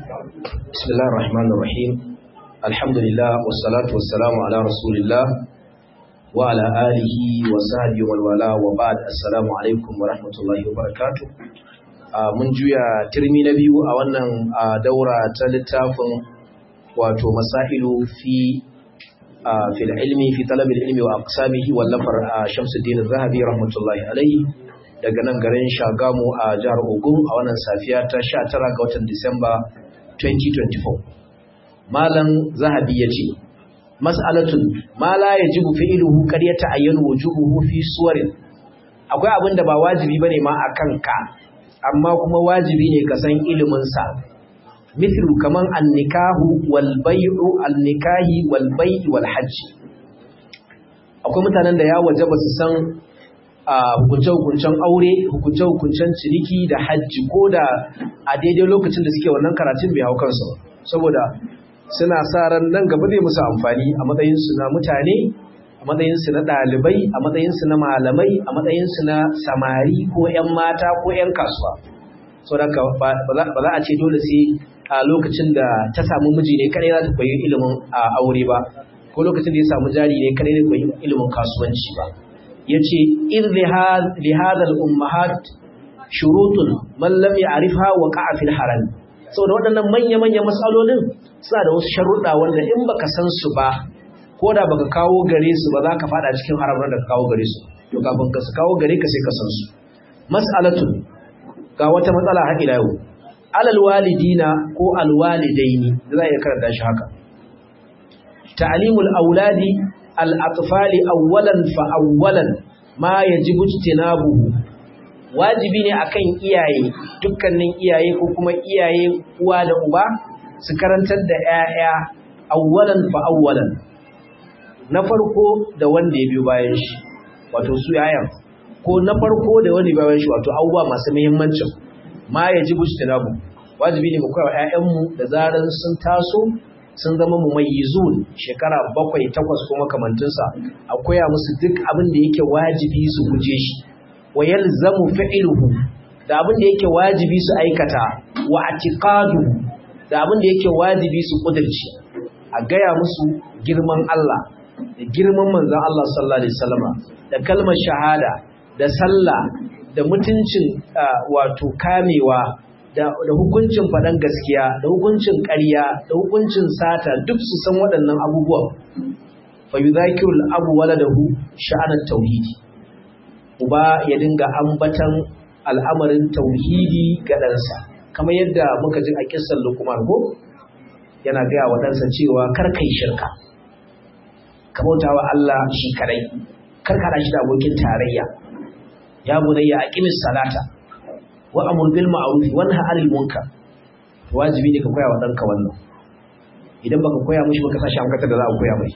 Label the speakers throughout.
Speaker 1: بسم الله الرحمن الرحيم الحمد لله والصلاة والسلام على رسول الله وعلى آله وصحبه ومن والاه وبعد السلام عليكم ورحمة الله وبركاته mun juya turmi na biyu a wannan daura ta littafin wato masailu fi fil ilmi fi talab ilmi wa aqsamihi wallafar Shamsuddin Zahabi rahmatullahi alaihi daga nan garin Shagamu a jihar Ogun a wannan safiya ta 19 ga watan Disamba 2024 Malam Zahabi yace mas'alatun ma la yajibu fi'luhu qad yata'ayyanu wujubuhu fi suwarin akwai abin da ba wajibi bane ma akan ka amma kuma wajibi ne ka san ilimin sa mithlu kaman an-nikahu wal bay'u an-nikahi wal bay'i wal hajj akwai mutanen da ya wajaba su san hukunce-hukuncen aure hukunce-hukuncen ciniki da hajji ko da a daidai lokacin da suke wannan karatun bai hau kansu saboda suna sa ran nan gaba zai musu amfani a matsayinsu na mutane a matsayinsu na ɗalibai a matsayinsu na malamai a matsayinsu na samari ko 'yan mata ko 'yan kasuwa saboda ba za a ce dole sai a lokacin da ta samu miji ne kadai za ta koyi ilimin aure ba ko lokacin da ya samu jari ne kadai zai koyi ilimin kasuwanci ba ya ce in lihadar ummahat shurutun mallam ya arifa wa ka'afin haram saboda waɗannan manya-manyan matsalolin suna da wasu sharuɗa wanda in baka san su ba ko da baka kawo gare su ba za ka faɗa cikin haram da ka kawo gare su to kafin ka su kawo gare ka sai ka san su mas'alatun ga wata matsala har ila yau alal walidina ko alwalidaini da za a iya karanta shi haka ta'limul auladi al'atufali awwalan fa'awwalan ma ya ji bujtinabuhu wajibi ne akan iyaye dukkanin iyaye ko kuma iyaye uwa da uba su karantar da ‘ya'ya awwalan fa'awwalan na farko da wanda ya biyo bayan shi wato su yayan ko na farko da wanda ya bayan shi wato abubuwa masu muhimmancin ma ya ji bujtinabu wajibi ne mu koya wa ‘ya'yanmu da zaran sun taso sun zama mumayyizun shekara bakwai takwas ko makamantinsa a koya musu duk abin da yake wajibi su guje shi wa yalzamu fi'luhu da abin da yake wajibi su aikata wa atiqadu da abin da yake wajibi su kudirci a gaya musu girman Allah da girman manzon Allah sallallahu alaihi wasallama da kalmar shahada da sallah da mutuncin wato kamewa da hukuncin faɗan gaskiya da hukuncin ƙarya da hukuncin sata duk su san waɗannan abubuwan fa yudhakiru al-abu waladahu sha'anan tauhidi uba ya dinga ambatan al'amarin tauhidi ga ɗansa kamar yadda muka ji a kissan Luqman ko yana gaya wa ɗansa cewa kar kai shirka ka bauta wa Allah shi kadai kar ka shi da abokin tarayya ya bunayya aqimis salata wa amur bil ma'ruf wa nahy 'anil munkar wajibi ne ka koya wa danka wannan idan baka koya mishi baka sa shi amkata da za a koya mai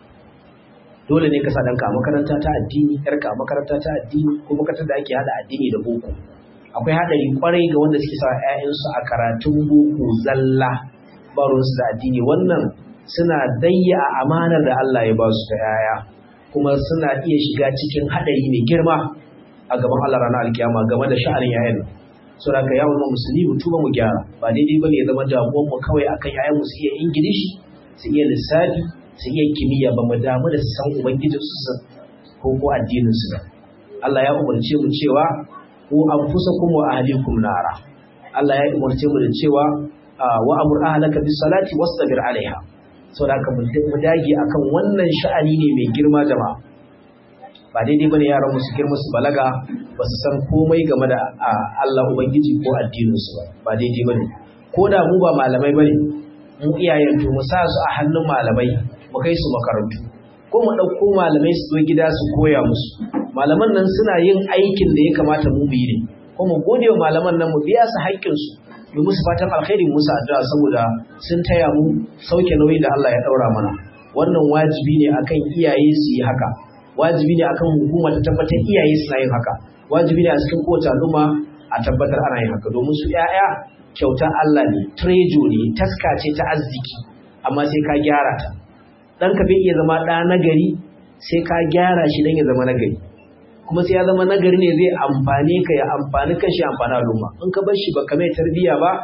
Speaker 1: dole ne ka sa danka a makaranta ta addini yarka a makaranta ta addini ko makarantar da ake hada addini da boko akwai hadari kwarai ga wanda suke sa ƴaƴansu a karatun boko zalla ba ruwansu da addini wannan suna dayya a amanar da Allah ya ba su ta yaya kuma suna iya shiga cikin hadari mai girma a gaban Allah ranar alkiyama game da sha'anin yayan saboda ka yawon musulmi mu tuba mu gyara ba daidai bane ya zama damuwar mu kawai akan yayan mu su iya ingilishi su iya lissafi su iya kimiyya ba mu damu da su san ubangijin su ko ko addinin su ba Allah ya umarce mu cewa ku anfusakum wa ahlikum nara Allah ya umarce mu da cewa wa amur ahlaka bis salati wastabir alaiha saboda ka mu dage akan wannan sha'ani ne mai girma jama'a ba daidai bane yaran mu su girma su balaga ba su san komai game da Allah ubangiji ko addinin su ba daidai bane ko da mu ba malamai bane mu iyayen to mu sa su a hannun malamai mu kai su makarantu ko mu dauko malamai su zo gida su koya musu malaman nan suna yin aikin da ya kamata mu mu yi ne ko mu gode wa malaman nan mu biya su haƙƙin su mu musu fatan alkhairi musu addu'a saboda sun taya mu sauke nauyin da Allah ya daura mana wannan wajibi ne akan iyaye su yi haka wajibi ne akan hukuma ta tabbatar iyaye suna yin haka wajibi ne a cikin kowace al'umma a tabbatar ana yin haka domin su ƴaƴa kyauta Allah ne trejo ne taska ce ta arziki amma sai ka gyara ta ɗanka bai iya zama ɗa nagari sai ka gyara shi don ya zama nagari kuma sai ya zama nagari ne zai amfane ka ya amfani kan shi amfani al'umma in ka bar shi baka mai tarbiyya ba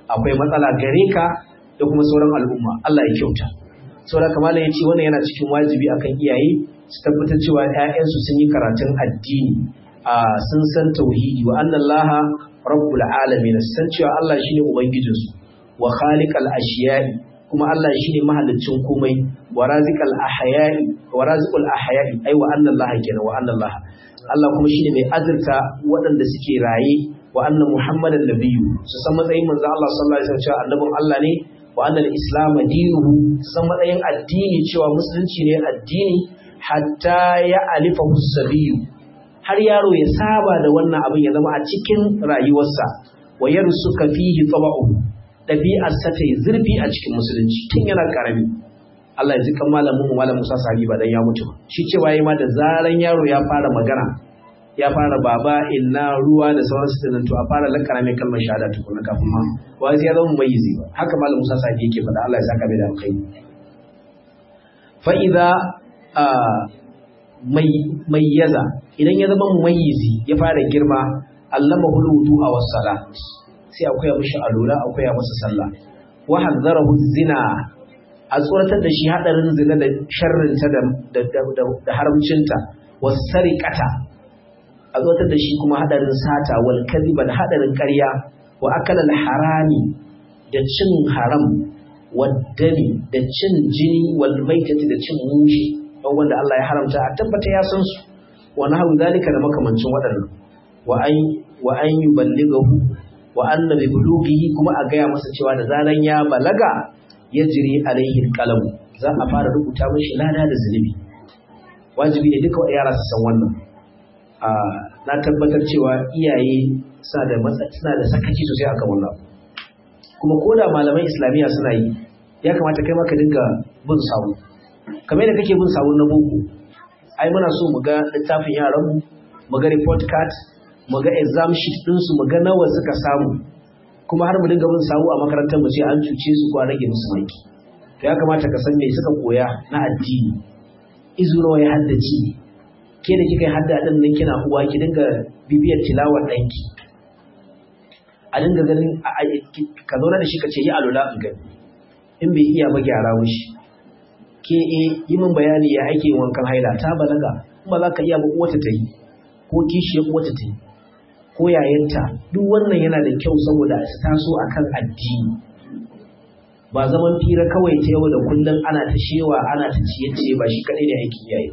Speaker 1: akwai matsala gare ka da kuma sauran al'umma Allah ya kyauta saboda kamar ya ce wannan yana cikin wajibi akan iyaye su tabbatar cewa ƴaƴansu sun yi karatun addini a sun san tauhidi wa annallaha rabbul alamin san cewa Allah shine ubangijinsu wa khaliqal ashiya'i kuma Allah shine mahaliccin komai wa raziqal ahya'i wa raziqul ahya'i ai wa annallaha kenan wa annallaha Allah kuma shine mai azurta waɗanda suke raye wa anna muhammadan nabiyyu su san matsayin manzo Allah sallallahu alaihi wasallam cewa annabin Allah ne wa annal islam dinuhu su san matsayin addini cewa musulunci ne addini hatta ya alifa sabiyu har yaro ya saba da wannan abin ya zama a cikin rayuwarsa wa yarsuka fihi taba'u ɗabi'arsa ta yi zurfi a cikin musulunci tun yana ƙarami Allah ya ji kan malamin mu malam Musa Sabi ba dan ya mutu shi cewa yayi ma da zaran yaro ya fara magana ya fara baba inna ruwa da sauransu tunan to a fara lakana mai kalmar shahada tukuna kafin ma wa ya zama mumayyizi ba haka malam Musa Sabi yake faɗa Allah ya saka mai da alkhairi fa idza mai mayyaza idan ya zama mumayyizi ya fara girma allama huludu a was-salat sai akwai mishi alula akwai masa sallah wa hadzarahu zina a tsoratar da shi hadarin zina da sharrinta da da haramcinta wasariqata a tsoratar da shi kuma hadarin sata wal kadhiba da hadarin ƙarya wa akala al harami da cin haram waddani da cin jini wal maitati da cin mushi don wanda Allah ya haramta a tabbata ya san su wa nahu zalika da makamancin waɗannan wa an wa an yuballighahu wa anna bi bulughihi kuma a gaya masa cewa da zaran ya balaga ya jiri alaihi qalam za a fara rubuta mashi lada da zunubi wajibi ne duka yara su san wannan a na tabbatar cewa iyaye suna da suna da sakaci sosai akan wannan kuma ko da malaman islamiyya suna yi ya kamata kai maka dinga bin sawu kamar da kake bin sawun na boko ai muna so mu ga littafin yaran mu mu ga report card mu ga exam sheet ɗinsu mu ga nawa suka samu kuma har mu dinga bin sawu a makarantar mu sai an cuce su ko a rage musu maki to ya kamata ka san me suka koya na addini izu nawa ya haddace ke da kika yi hadda din nan kina uwa ki dinga bibiyar tilawar ɗanki a dinga ganin ka zauna da shi ka ce yi alula in gani in bai iya ba gyara mushi ke e yi min bayani ya ake wankan haila ta balaga kuma za ka iya ba uwata ta yi ko kishiyar uwata ta yi ko yayanta duk wannan yana da kyau saboda su taso akan addini ba zaman fira kawai ta yau da kullum ana ta shewa ana ta ciye-ciye ba shi kadai ne aikin yayi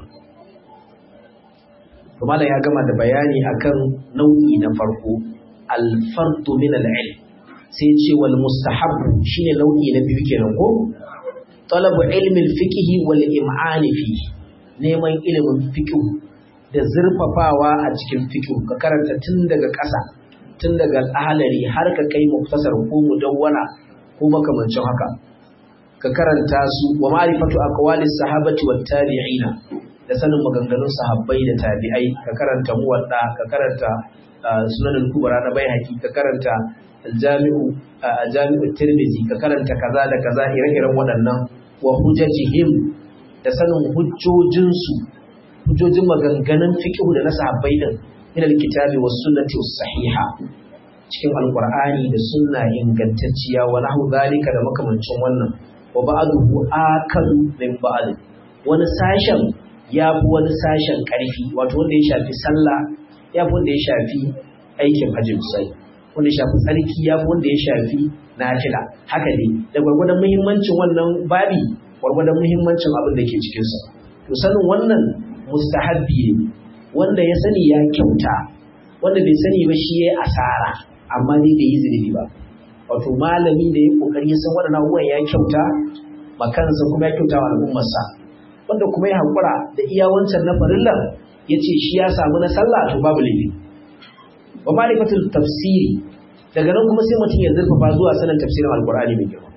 Speaker 1: kuma da ya gama da bayani akan nau'i na farko al-fardu min al-ilm sai ce wal mustahab shine nau'i na biyu kenan ko talabu ilmi al-fiqh wal im'an fi neman ilimin fiqh da zurfafawa a cikin fiqh ka karanta tun daga ƙasa tun daga ahalari har ka kai muktasar ko mudawwana ko makamancin haka ka karanta su wa ma'rifatu aqwalis sahabati wat tabi'ina da sanin maganganun sahabbai da tabi'ai ka karanta muwadda ka karanta sunan kubra na baihaqi ka karanta jami'u jami'u tirmidhi ka karanta kaza da kaza ire-iren waɗannan wa hujajihim da sanin hujjojinsu hujjojin maganganun fiqh da na sahabbai din min alkitabi was sunnati was sahiha cikin alqur'ani da sunna ingantacciya wa nahu zalika da makamancin wannan wa ba'duhu akalu min ba'd wani sashen ya fi wani sashen ƙarfi wato wanda ya shafi sallah ya fi wanda ya shafi aikin hajji misali wanda ya shafi tsarki ya fi wanda ya shafi nafila haka ne da gwargwadon muhimmancin wannan babi gwargwadon muhimmancin abin da ke cikinsa to sanin wannan mustahabbi ne wanda ya sani ya kyauta wanda bai sani ba shi ya asara amma dai bai yi zunubi ba wato malami da ya kokari ya san waɗannan abubuwan ya kyauta makansa kuma ya kyauta wa al'ummarsa wanda kuma ya haƙura da iya wancan na farillan ya ce shi ya samu na sallah to babu laifi wa ma'rifatul tafsiri daga nan kuma sai mutum ya zurfafa zuwa sanin tafsirin alqur'ani mai girma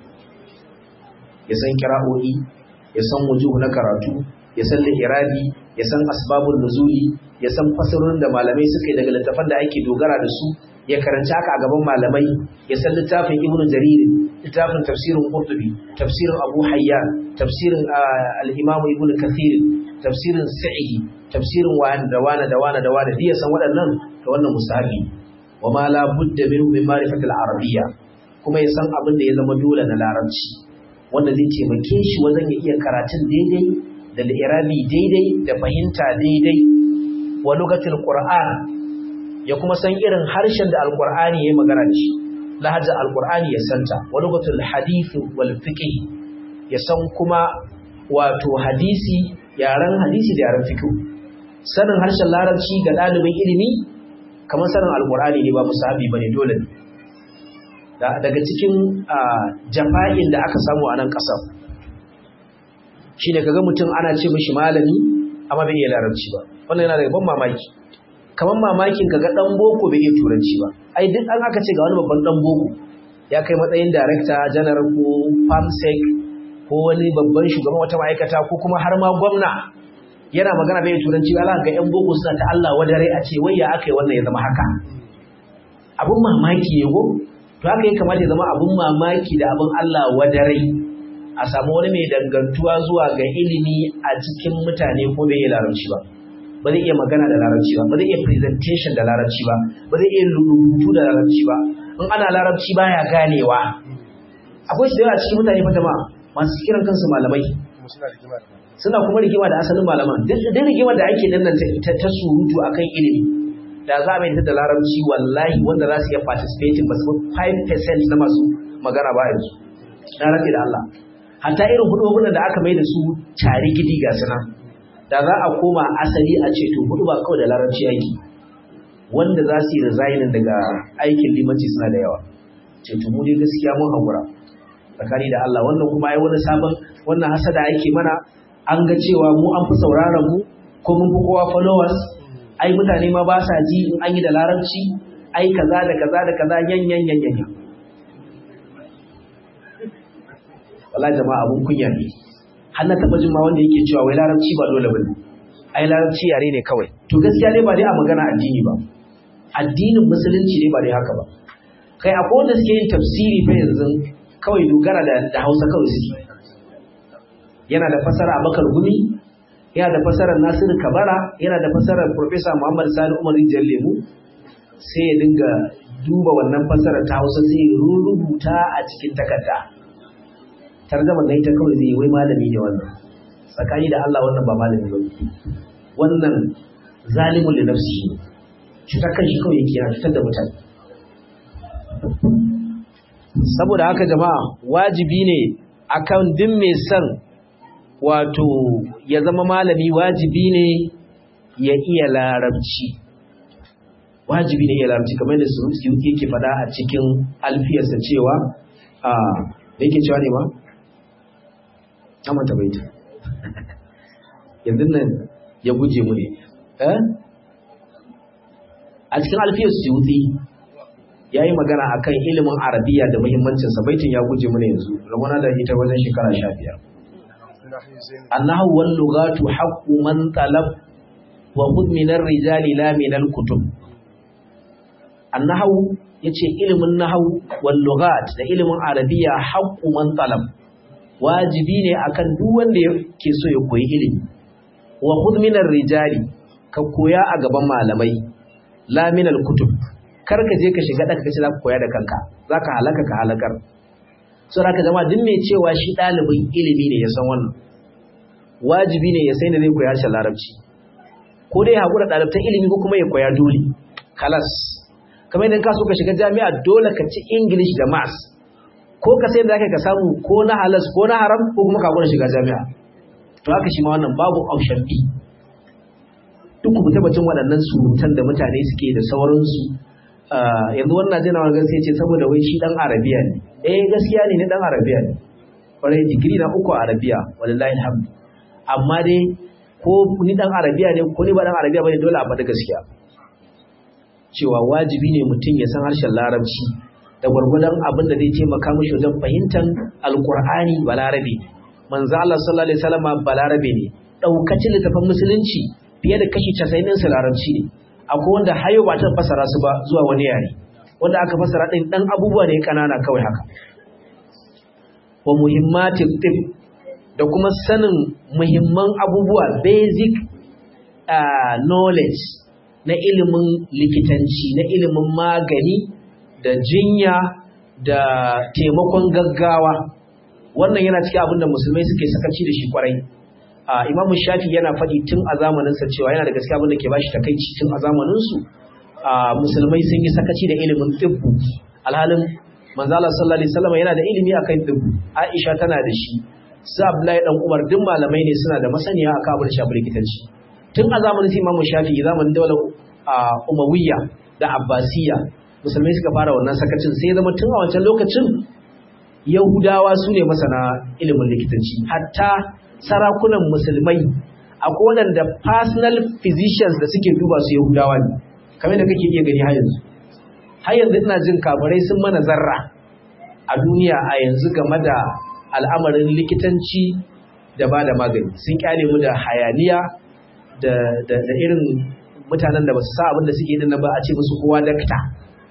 Speaker 1: ya san kira'o'i ya san wujuh na karatu ya san lihirabi ya san asbabun nuzuli ya san fasarorin da malamai suka yi daga littafan da ake dogara da su ya karanci haka a gaban malamai ya san littafin ibnu jarir littafin tafsirin qurtubi tafsirin abu hayyan tafsirin al-imam ibnu kathir tafsirin sa'idi tafsirin wani da wani da wani da wani ya san waɗannan to wannan mustahabi wa ma la budda minhu min ma'rifati al-arabiyya ko kuma ya san abin da ya zama dole na larabci wanda zai taimake shi wajen ya iya karatun daidai da irabi daidai da fahimta daidai wa lugatul qur'an ya kuma san irin harshen da alqur'ani ya magana da shi lahajar alqur'ani ya santa wa lugatul hadith wal fiqh ya san kuma wato hadisi yaren hadisi da yaren fiqh sanin harshen larabci ga ɗalibin ilimi kamar sanin alqur'ani ne ba musahabi bane dole ne daga cikin jafa'in da aka samu a nan ƙasar shi ne kaga mutum ana ce mashi malami amma bai iya larabci ba wannan yana daga ban mamaki kamar mamakin kaga ɗan boko bai iya turanci ba ai duk an aka ce ga wani babban ɗan boko ya kai matsayin darakta janar ko famsec ko wani babban shugaban wata ma'aikata ko kuma har ma gwamna yana magana bai turanci ba ga 'yan boko suna ta Allah wadare a ce wai ya aka yi wannan ya zama haka abun mamaki ne ko to haka ya kamata ya zama abun mamaki da abun Allah wadarai a samu wani mai dangantuwa zuwa ga ilimi a cikin mutane ko bai iya larabci ba ba zai iya magana da larabci ba ba zai iya presentation da larabci ba ba zai iya rubutu da larabci ba in ana larabci baya ganewa akwai shi da yawa cikin mutane fa jama'a masu kiran kansu malamai suna kuma rigima da asalin malaman duk rigimar da ake nan ta surutu akan ilimi da za a mai da larabci wallahi wanda za su iya participating ba su 5% na masu magana ba yanzu na rafi da Allah hatta irin hudu da aka mai da su tare gidi ga suna da za a koma asali a ce to hudu ba kawai da larabci aiki wanda za su yi resigning daga aikin limanci suna da yawa ce to mu dai gaskiya mun haƙura tsakani da Allah wannan kuma ai wani sabon wannan hasada yake mana an ga cewa mu an fi sauraron mu ko mun fi kowa followers ai mutane ma ba sa ji in an yi da larabci ai kaza da kaza da kaza yan yan yan yan wallahi jama'a abun kunya ne har na taba jin ma wanda yake cewa wai larabci ba dole bane ai larabci yare ne kawai to gaskiya dai ba dai a magana addini ba addinin musulunci ne ba dai haka ba kai akwai wanda suke yin tafsiri fa yanzu kawai dogara da da Hausa kawai suke yana da fasara Abakar Gumi yana da fasarar Nasiru Kabara yana da fasarar Professor Muhammad Sani Umar Rijal Lemu sai ya dinga duba wannan fasarar ta Hausa sai ya rubuta a cikin takarda tarjama da ita kawai zai wai malami ne wannan tsakani da Allah wannan ba malami ba wannan zalimun li nafsi cutar kan shi kawai yake yana cutar da mutane saboda haka jama'a wajibi ne akan din mai son wato ya zama malami wajibi ne ya iya larabci wajibi ne ya larabci kamar da su yake fada a cikin alfiyarsa cewa a yake cewa ne ba? amanta baita yanzu nan ya guje mu ne a cikin alfiyar suyuti ya yi magana a kan ilimin arabiya da muhimmancinsa baitin ya guje mu ne yanzu ramana da ita wajen shekara sha biyar annahu wal lugatu haqqu man talab wa khudh min ar-rijali la min al-kutub annahu yace ilimin nahwu wal lughat da ilimin arabiya haqqu man talab wajibi ne akan duk wanda yake so ya koyi ilimi wa khudh min ar-rijali ka koya a gaban malamai la min al-kutub kar ka je ka shiga daka kace za ka koya da kanka zaka halaka ka halakar so haka jama'a duk mai cewa shi ɗalibin ilimi ne ya san wannan wajibi ne ya sai da zai koya harshen larabci ko dai haƙura ɗalibtan ilimi ko kuma ya koya dole kalas kamar idan ka so ka shiga jami'a dole ka ci english da maths ko ka sai da zaka ka samu ko na halas ko na haram ko kuma ka haƙura shiga jami'a to haka shi ma wannan babu option B duk ku tabbacin waɗannan surutan da mutane suke da sauransu yanzu wannan jina wani gaskiya ce saboda wai shi dan arabiya ne eh gaskiya ne ni dan arabiya ne kwarai digiri na uku a arabiya wallahi alhamdu amma dai ko ni dan arabiya ne ko ni ba dan arabiya bane dole a faɗi gaskiya cewa wajibi ne mutum ya san harshen larabci da gwargwadon abin da zai taimaka mishi wajen fahimtar alqur'ani balarabe manzo Allah sallallahu alaihi wasallam balarabe ne daukacin littafin musulunci fiye da kashi 90 din su larabci ne akwai wanda hayo ba ta fasara su ba zuwa wani yare wanda aka fasara din dan abubuwa ne kanana kawai haka wa muhimmatin tib da kuma sanin muhimman abubuwa basic uh, knowledge na ilimin likitanci na ilimin magani da jinya da taimakon gaggawa wannan yana cikin abin da musulmai suke sakaci da shi kwarai imamu shafi yana faɗi tun a zamaninsa cewa yana da gaskiya abin da ke bashi takaici tun a zamaninsu musulmai sun yi sakaci da ilimin tibbu alhalin manzala sallallahu alaihi wasallam yana da ilimi akan tibbu aisha tana da shi su abdullahi dan umar duk malamai ne suna da masaniya akan abin shafi likitanci tun a zamanin imamu shafi zamanin daular umawiyya da abbasiyya musulmai suka fara wannan sakacin sai zama tun a wancan lokacin yahudawa su ne masana ilimin likitanci hatta sarakunan musulmai akwai waɗanda personal physicians da suke duba su yahudawa ne kamar da kake iya gani har yanzu har yanzu ina jin kafirai sun mana zarra a duniya a yanzu game da al'amarin likitanci da ba da magani sun kyale mu da hayaniya da irin mutanen da ba su sa abin da suke din ba a ce musu kowa dakta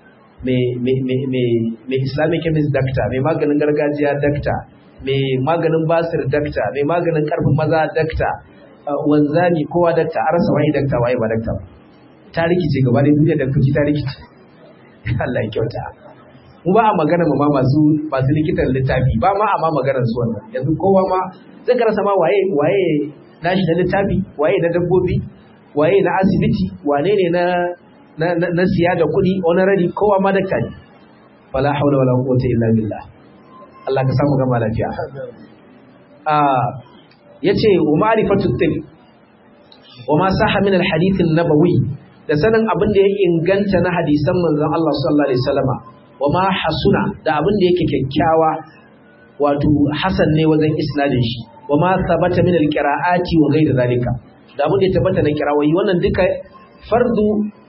Speaker 1: mai islamic chemist dakta mai maganin gargajiya dakta mai maganin basir dakta mai maganin karfin maza dakta wanzani kowa dakta a rasa wani dakta waye ba dakta ba ta rikice gaba da duniya da kuci ta rikice Allah ya kyauta mu ba a magana ma masu masu likitan littafi ba ma a ma maganar su wannan yanzu kowa ma zai ka rasa ma waye waye nashi na littafi waye na dabbobi waye na asibiti wane ne na na siya da kuɗi honorary kowa ma dakta ne wala haula wala quwwata illa billah Allah ka samu gama lafiya ah yace wa ma'rifatu tib wa ma sahha min al-hadith an-nabawi da sanin abin da ya inganta na hadisan manzon Allah sallallahu alaihi wasallama wa ma hasuna da abin da yake kyakkyawa wato hasan ne wajen isnadin shi wa ma thabata min al-qira'ati wa ghayr zalika da abin da ya tabbata na kirawoyi wannan duka fardu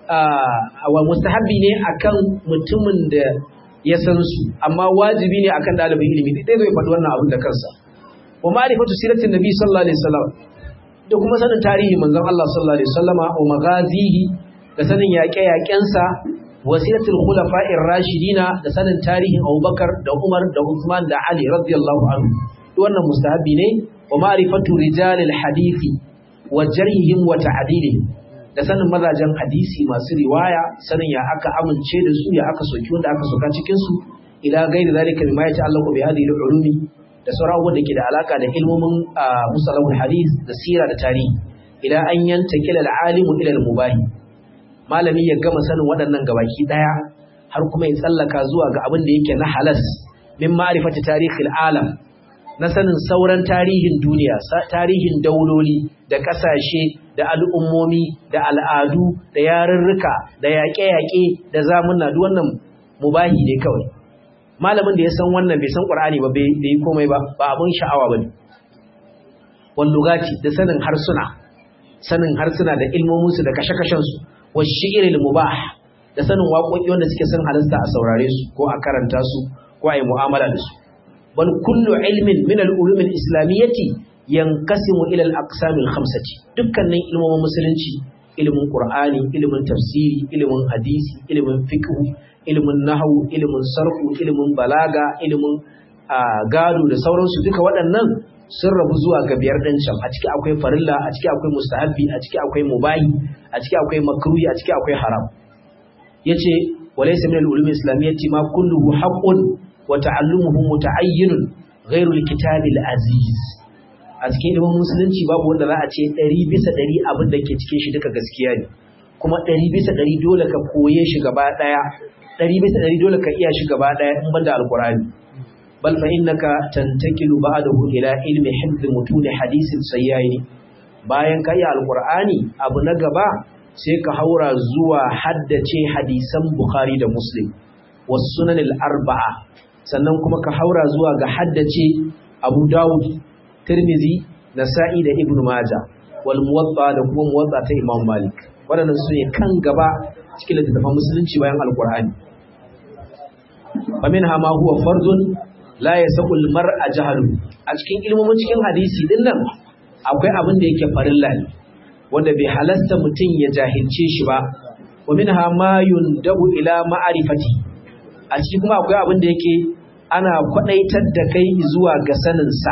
Speaker 1: wa mustahabbi ne akan mutumin da ya san su amma wajibi ne akan dalibin ilimi dai zai faɗi wannan abin da kansa wa ma'rifatu siratin nabi sallallahu alaihi wasallam da kuma sanin tarihi manzon Allah sallallahu alaihi wasallama wa maghazihi da sanin yaƙe-yaƙensa wasilatul khulafa'ir rashidina da sanin tarihin Abubakar da Umar da Uthman da Ali radiyallahu anhu wannan mustahabbi ne wa ma'rifatu rijalil hadisi wa jarhihim wa ta'dilihim da sanin mazajen hadisi masu riwaya sanin ya aka amince da su ya aka soki wanda aka soka cikin su ila gairi zalika bima ya ta'allaqu bi hadhihi al-ulumi da sauran abubuwan da ke da alaka da ilmomin musalahul hadis da sira da tarihi ila an yanta kila al-alimu ila al-mubahi malami ya gama sanin waɗannan gabaki daya har kuma ya tsallaka zuwa ga abin da yake na halas min ma'rifati tarihil alam na sanin sauran tarihin duniya tarihin dauloli da ƙasashe da al'ummomi da al'adu da yarurruka da yaƙe-yaƙe da zamuna duk wannan mubahi ne kawai malamin da ya san wannan bai san ƙur'ani ba bai yi komai ba ba abin sha'awa ba ne wallugati da sanin harsuna sanin harsuna da ilmominsu da kashe-kashensu wa shi'iril mubah da sanin waƙoƙi wanda suke son halasta a saurare su ko a karanta su ko a yi mu'amala da su bal kullu ilmin min al-ulum al-islamiyyati yanqasimu ila al-aqsam al-khamsati dukkanin ilmomin musulunci ilimin qur'ani ilimin tafsiri ilimin hadisi ilimin fiqh ilimin nahwu ilimin sarfu ilimin balaga ilimin gado da sauransu duka waɗannan sun rabu zuwa ga biyar ɗin can a ciki akwai farilla a ciki akwai mustahabbi a ciki akwai mubahi a ciki akwai makruhi a ciki akwai haram yace walaysa min al-ulum al-islamiyyati ma kulluhu haqqun wa ta'allumuhu muta'ayyinun ghairu al-kitab al-aziz a cikin ilimin musulunci babu wanda za a ce 100 bisa 100 abin da ke cikin shi duka gaskiya ne kuma 100 bisa 100 dole ka koye shi gaba daya 100 bisa 100 dole ka iya shi gaba daya in banda alqur'ani bal fa innaka tantakilu ba'dahu ila ilmi hifz mutun hadisin sayyaini bayan ka yi alqur'ani abu na gaba sai ka haura zuwa haddace hadisan bukhari da muslim was sunan al-arba'a sannan kuma ka haura zuwa ga haddace abu dawud tirmizi nasa'i da ibnu maja wal muwatta da kuma muwatta ta imam malik waɗannan su ne kan gaba cikin littattafan musulunci bayan alqur'ani faminha ma huwa fardun la yasahu al-mar'a jahlu a cikin ilmomin cikin hadisi din nan akwai abin da yake farilla ne wanda bai halasta mutum ya jahilce shi ba wa minha ma yundabu ila ma'rifati a ciki kuma akwai abin da yake ana kwadaitar da kai zuwa ga sanin sa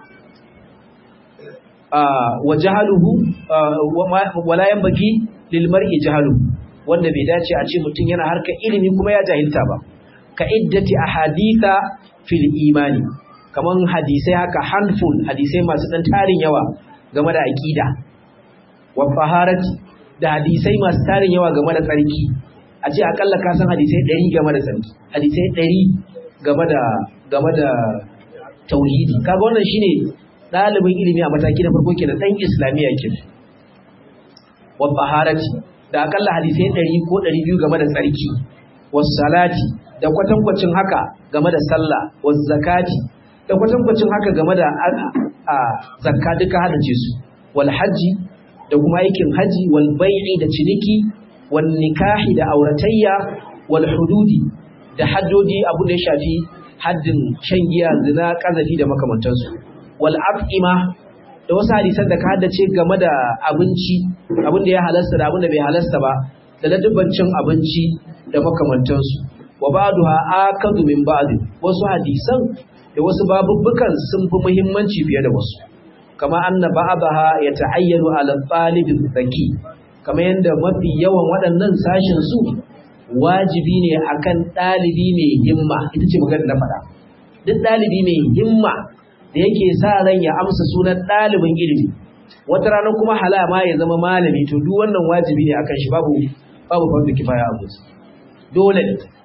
Speaker 1: wa jahaluhu wala yanbaghi lil mar'i jahaluhu wanda bai dace a ce mutum yana harkar ilimi kuma ya jahilta ba ka iddati ahaditha fil imani kaman hadisai haka handful hadisai masu dan tarin yawa game da aqida wa faharati da hadisai masu tarin yawa game da tsarki a ce akalla ka san hadisai 100 game da tsarki hadisai 100 game da game da tauhidi kaga wannan shine dalibin ilimi a mataki na farko kenan dan islamiya kenan wa taharati da akalla hadisai 100 ko 200 game da tsarki was salati da kwatankwacin haka game da sallah was zakati da kwatankwacin haka game da a zakka duka hadace su wal haji da kuma aikin haji wal bai'i da ciniki wal nikahi da auratayya wal hududi da haddoji abu da ya shafi haddin shan giya zina kazafi da makamantansu wal af'ima da wasu hadisan da ka haddace game da abinci abin da ya halasta da abin da bai halasta ba da ladubbancin abinci da makamantansu wa ba'duha akadu min ba'd wasu hadisan da wasu babubbukan sun fi muhimmanci fiye da wasu kama anna ba'daha yata'ayyanu ala talib zaki kama yanda mafi yawan waɗannan sashin su wajibi ne akan ɗalibi mai himma ita ce magana na faɗa duk ɗalibi mai himma da yake sa ran ya amsa sunan ɗalibin ilimi wata rana kuma halama ya zama malami to duk wannan wajibi ne akan shi babu babu fardu kifaya a gusu dole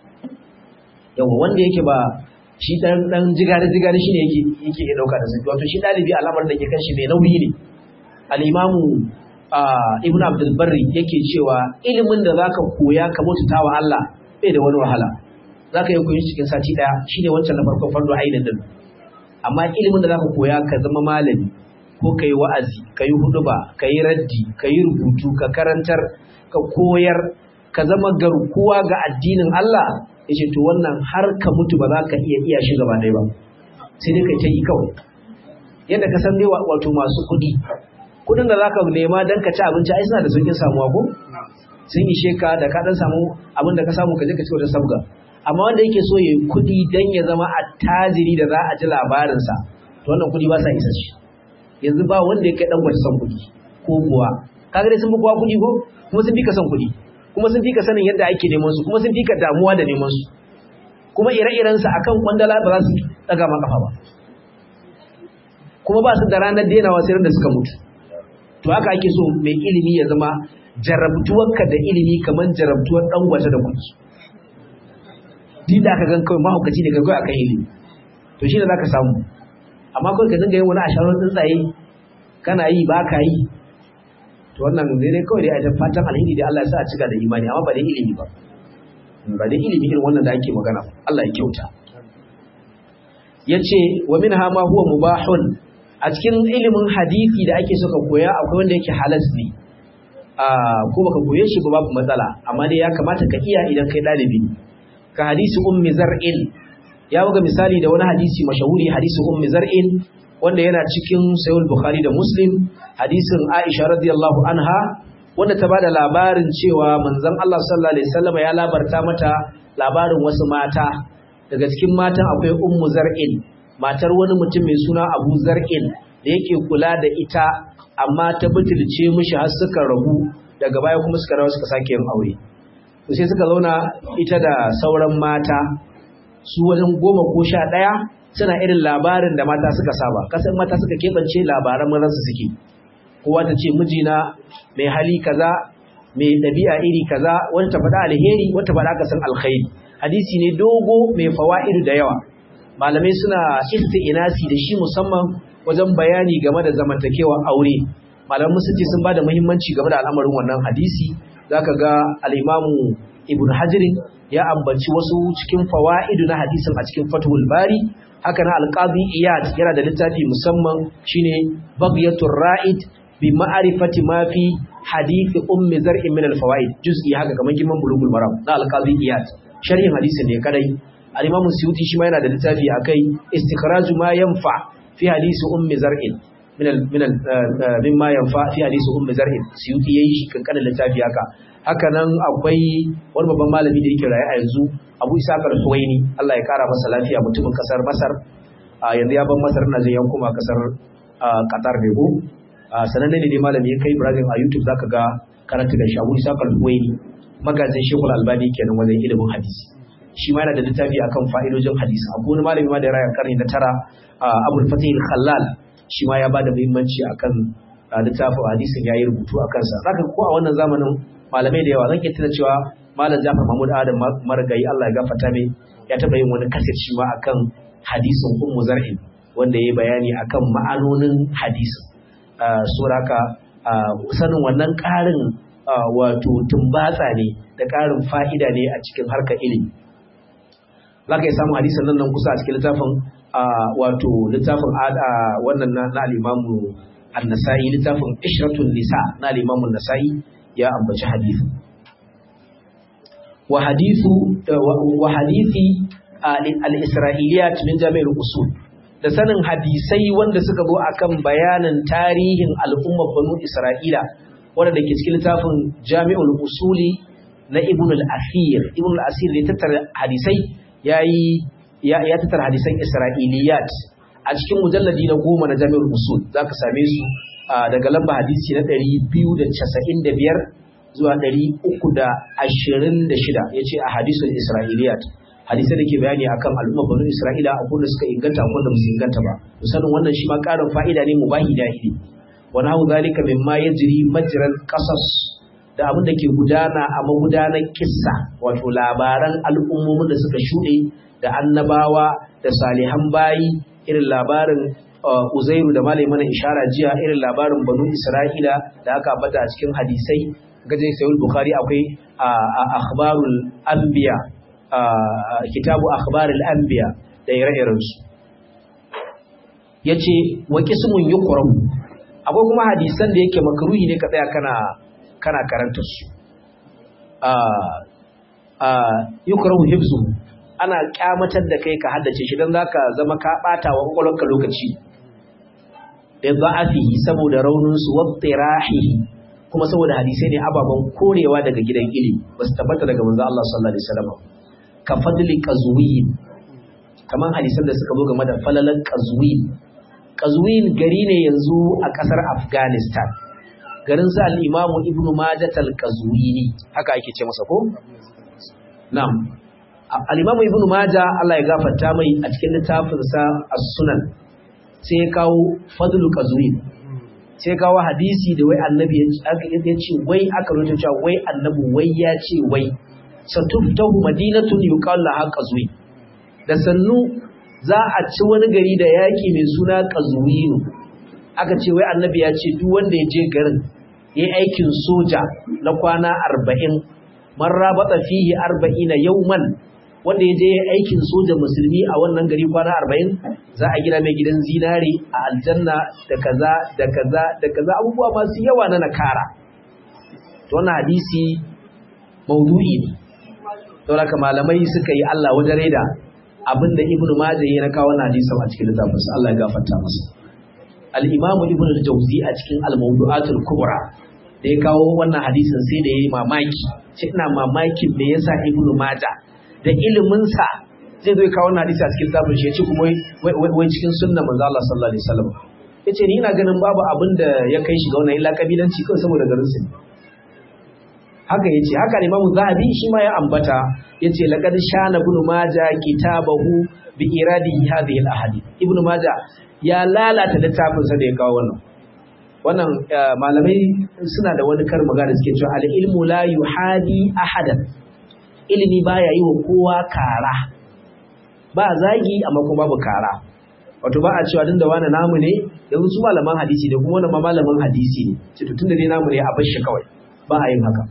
Speaker 1: yawa wanda yake ba shi dan dan jigari jigari shine yake yake ya dauka da sai wato shi ɗalibi al'amarin da ke kan shi mai nauyi ne al-imamu ibn abdul barri yake cewa ilimin da zaka koya ka mutunta wa Allah bai da wani wahala zaka yi koyi cikin sati daya shine wancan na farkon fardo ainin din amma ilimin da zaka koya ka zama malami ko kai wa'azi kai huduba kai raddi kai rubutu ka karantar ka koyar ka zama garkuwa ga addinin Allah yace to wannan har ka mutu ba za ka iya iya shi gaba ɗaya ba sai dai kai ta yi kawai yadda ka san dai wato masu kuɗi kudin da zaka nema dan ka ci abinci ai suna da saukin samuwa ko sun ishe ka da ka dan samu abin da ka samu ka je ka ci wata sabga amma wanda yake so yayi kudi dan ya zama attajiri da za a ji labarin sa to wannan kudi ba sa isa shi yanzu ba wanda ya kai dan gwata son kudi ko kuwa kaga dai sun fi kowa kudi ko kuma sun fi ka son kudi kuma sun fi ka sanin yadda ake neman su kuma sun fi ka damuwa da neman su kuma ire-iren sa akan kwandala ba za su daga ma kafa ba kuma ba su da ranar denawa sai da suka mutu to haka ake so mai ilimi ya zama jarabtuwarka da ilimi kamar jarabtuwar dan gwata da kuki din da aka gan kawai mahaukaci ne kawai akan ilimi to shi ne za ka samu amma kawai ka dinga yin wani asharar tsuntsaye kana yi ba ka yi to wannan zai dai kawai dai a fatan alheri da Allah ya sa a cika da imani amma ba da ilimi ba ba da ilimi irin wannan da ake magana Allah ya kyauta yace wa minha ma huwa mubahun a cikin ilimin hadisi da ake so ka koya akwai wanda yake halas ne ko baka koye shi ba babu matsala amma dai ya kamata ka iya idan kai dalibi ka hadisi ummi zar'in ya buga misali da wani hadisi mashahuri hadisi ummi zar'in wanda yana cikin sahih bukhari da muslim hadisin aisha radiyallahu anha wanda ta bada labarin cewa manzon Allah sallallahu alaihi wasallam ya labarta mata labarin wasu mata daga cikin matan akwai ummu zar'in matar wani mutum mai suna Abu Zar'in da yake kula da ita amma ta butulce mishi har suka rabu daga baya kuma suka rawa suka sake yin aure to sai suka zauna ita da sauran mata su wajen goma ko sha ɗaya suna irin labarin da mata suka saba kasan mata suka keɓance labaran mazansu suke kowa ta ce mijina mai hali kaza mai ɗabi'a iri kaza wata ta faɗa alheri wata faɗa ka san alkhairi hadisi ne dogo mai fawa'idu da yawa malamai suna isti'inasi da shi musamman wajen bayani game da zamantakewar aure malaman musulci sun bada muhimmanci game da al'amarin wannan hadisi zaka ga al-imamu ibn hajirin ya ambaci wasu cikin fawaidu na hadisin a cikin fathul bari haka na al-qadi iyad yana da littafi musamman shine baghyatur ra'id bi ma'rifati ma fi hadith ummi zar'in min al-fawaid juz'i haka kamar girman bulugul maram na al-qadi iyad sharhin hadisin ne kadai al-Imam Suyuti shi ma yana da littafi akai istikhraju ma yanfa fi hadisi ummi zar'in min al min al mimma yanfa fi hadisi ummi zar'in Suyuti yayi shi kankanin littafi haka haka nan akwai wani babban malami da yake raye a yanzu Abu Isa al-Huwaini Allah ya kara masa lafiya mutumin kasar Masar yanzu ya ban Masar na zai kuma kasar Qatar ne ko sananne ne malami ya kai Ibrahim a YouTube zaka ga karatu da shi Abu Isa al-Huwaini magajin Sheikhul Albani kenan wajen ilimin hadisi shi ma yana da littafi akan fa'idojin hadisi akwai wani malami ma da rayar karni na tara abul fatih khallal shi ma ya bada muhimmanci akan littafin hadisin yayi rubutu akan sa zaka ko a wannan zamanin malamai da yawa zan iya tuna cewa malam Jafar Mahmud Adam marigayi Allah ya gafarta mai ya taba yin wani kasir shi ma akan hadisin Ummu Zar'in wanda yayi bayani akan ma'anonin hadisin suraka sanin wannan ƙarin wato tumbatsa ne da ƙarin fa'ida ne a cikin harkar ilimi za ka yi samun hadisan nan nan kusa a cikin littafin wato littafin wannan na alimamu annasa'i littafin ishratun nisa na alimamun nasa'i ya ambaci hadithu wa hadithu wa hadithi al-isra'iliyat min jami'ar usul da sanin hadisai wanda suka zo akan bayanin tarihin al'ummar banu isra'ila wanda da ke cikin littafin jami'ul usuli na ibn al-asir ibn al-asir ne tattara hadisai yayi ya ya tattara hadisan isra'iliyat a cikin mujalladi na goma na jami'ul usul zaka same su daga lamba hadisi na 295 zuwa 326 yace a hadisul isra'iliyat hadisai da ke bayani akan al'ummar banu isra'ila akwai da suka inganta akwai da musu inganta ba sanin wannan shi ma karin fa'ida ne mubahi da ilimi wani hau zalika mimma yajri majral qasas da abin da ke gudana a magudanar kissa wato labaran al'ummomin da suka shuɗe da annabawa da salihan bayi irin labarin uzairu da malai mana ishara jiya irin labarin banu isra'ila da aka bata a cikin hadisai gajin sayul bukhari akwai akhbarul anbiya kitabu akhbarul anbiya da ire-irensu yace wa qismun yuqram akwai kuma hadisan da yake makruhi ne ka tsaya kana kana karanta su yukrahu hifzu ana kyamatar da kai ka haddace shi dan zaka zama ka bata wa kwakwalwarka lokaci da da'afihi saboda raunin su wattirahihi kuma saboda hadisai ne ababan korewa daga gidan ilimi basu tabbata daga manzo Allah sallallahu alaihi wasallam ka fadli qazwin kaman hadisan da suka zo game da falalan qazwin qazwin gari ne yanzu a kasar Afghanistan garin sa al-Imamu Ibn Majah al-Qazwini haka ake ce masa ko na'am al-Imamu Ibn Majah Allah ya gafarta mai a cikin littafin sa As-Sunan sai ya kawo Fadlu Qazwin sai ya kawo hadisi da wai annabi ya ce wai aka rubuta cewa wai annabi wai ya ce wai satuftahu madinatun yuqal laha Qazwin da sannu za a ci wani gari da yaki mai suna Qazwinu aka ce wai annabi ya ce duk wanda ya je garin yi aikin soja na kwana arba'in man rabata fihi arba'ina yauman wanda ya je aikin soja musulmi a wannan gari kwana arba'in za a gina mai gidan zinare a aljanna da kaza da kaza da kaza abubuwa masu yawa na nakara to wannan hadisi maudu'i ne don haka malamai suka yi Allah wajen reda abinda ibnu majah ya kawo wannan hadisin a cikin littafinsa Allah ya gafarta masa al-imam ibnu al-jawzi a cikin al-mawdu'atul kubra da ya kawo wannan hadisin sai da yayi mamaki sai ina mamakin me yasa ibnu majah da ilimin sa zai zo ya kawo wannan hadisi a cikin littafin shi ya ce kuma wai cikin sunna manzo Allah sallallahu alaihi wasallam yace ni ina ganin babu abin da ya kai shi ga wannan illa kabilanci kawai saboda garin su haka yace haka Imam Zahabi shi ma ya ambata yace laqad shana ibn Majah kitabahu bi iradi hadhihi al-ahadith ibn Majah ya lalata littafin sa da ya kawo wannan wannan malamai suna da wani kar magana suke cewa al-ilmu la yuhadi ahadan ilimi baya yi wa kowa kara ba zagi amma kuma babu kara wato ba a cewa din da wani namu ne yanzu su malaman hadisi ne kuma wannan ma malamin hadisi ne ce to tunda dai namu ne a bar shi kawai ba a yin haka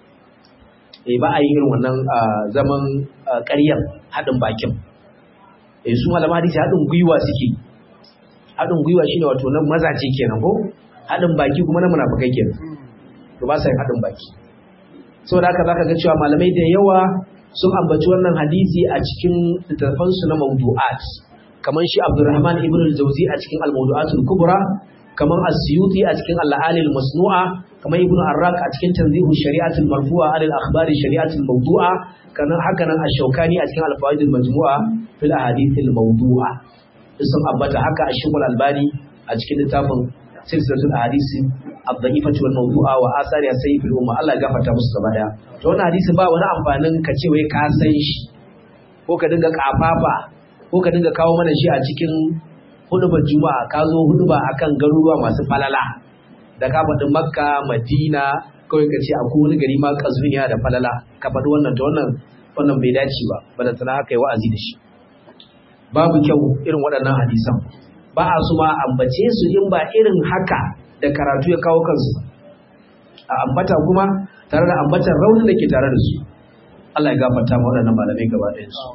Speaker 1: eh ba a yi irin wannan zaman ƙaryar haɗin bakin eh su malaman hadisi haɗin gwiwa suke haɗin gwiwa shine wato na mazaje kenan ko haɗin baki kuma na munafikai kenan to ba sa yin haɗin baki saboda haka zaka ga cewa malamai da yawa sun ambaci wannan hadisi a cikin littattafansu na mawdu'at kamar shi Abdurrahman ibn al-Jawzi a cikin al-Mawdu'atul Kubra kamar As-Suyuti a cikin Al-Alil Masnu'a kamar Ibn Arraq a cikin Tanzihu Shari'atul Marfu'a alil akhbari Shari'atul Mawdu'a kana haka nan Ash-Shawkani a cikin Al-Fawaid al-Majmu'a fil Ahadith al-Mawdu'a sun ambata haka Ash-Shaykh Al-Albani a cikin littafin Silsilatul Ahadith ad-Da'ifah wal Mawdu'a wa Athari as-Sayyi fil Umma Allah ya gafarta musu gaba daya to wannan hadisi ba wani amfanin ka ce wai ka san shi ko ka dinga kafafa ko ka dinga kawo mana shi a cikin hudubar juma'a ka zo huduba akan garuruwa masu falala da ka faɗi makka madina kawai ka ce akwai wani gari ma kazmin yana da falala ka faɗi wannan ta wannan wannan bai dace ba bada tana haka yi wa'azi da shi babu kyau irin waɗannan hadisan ba a su ma ambace su in ba irin haka da karatu ya kawo kansu a ambata kuma tare da ambatan raunin da ke tare da su Allah ya gafarta ma waɗannan malamai gaba ɗayan su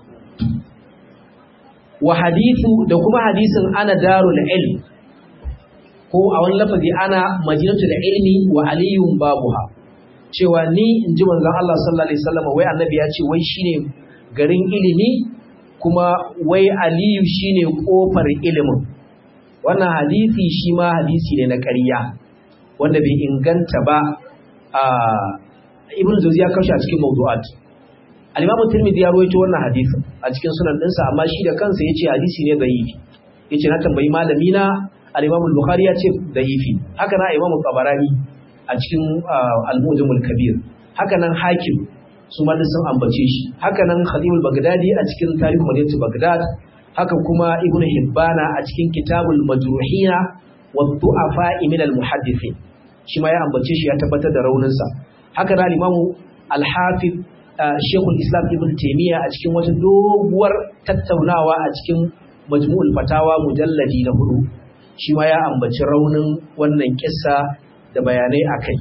Speaker 1: wa hadithu da kuma hadisin ana darul ilm ko a wani lafazi ana madinatul ilmi wa aliyun babuha cewa ni in ji manzon Allah sallallahu alaihi wasallam wai annabi ya ce wai shine garin ilimi kuma wai aliyu shine kofar ilimin wannan hadisi shi ma hadisi ne na ƙarya wanda bai inganta ba a ibn jawzi ya kawo a cikin mawdu'at al-imam tirmidhi ya rawaito wannan hadisin a cikin sunan dinsa amma shi da kansa yace hadisi ne da'ifi yace na tambayi malami na al-imam al-bukhari ya ce da'ifi haka na imam tabarani a cikin al-mujamul kabir haka nan hakim su ma sun ambace shi haka nan khatibul bagdadi a cikin tarihi madinatu bagdad haka kuma ibn hibbana a cikin kitabul majruhina wa du'afa min al-muhaddithin shi ma ya ambace shi ya tabbatar da rauninsa haka nan imamu al-hafiz shekul islam ibn taymiya a cikin wata doguwar tattaunawa a cikin majmu'ul fatawa mujalladi na hudu shi ma ya ambaci raunin wannan kissa da bayanai akai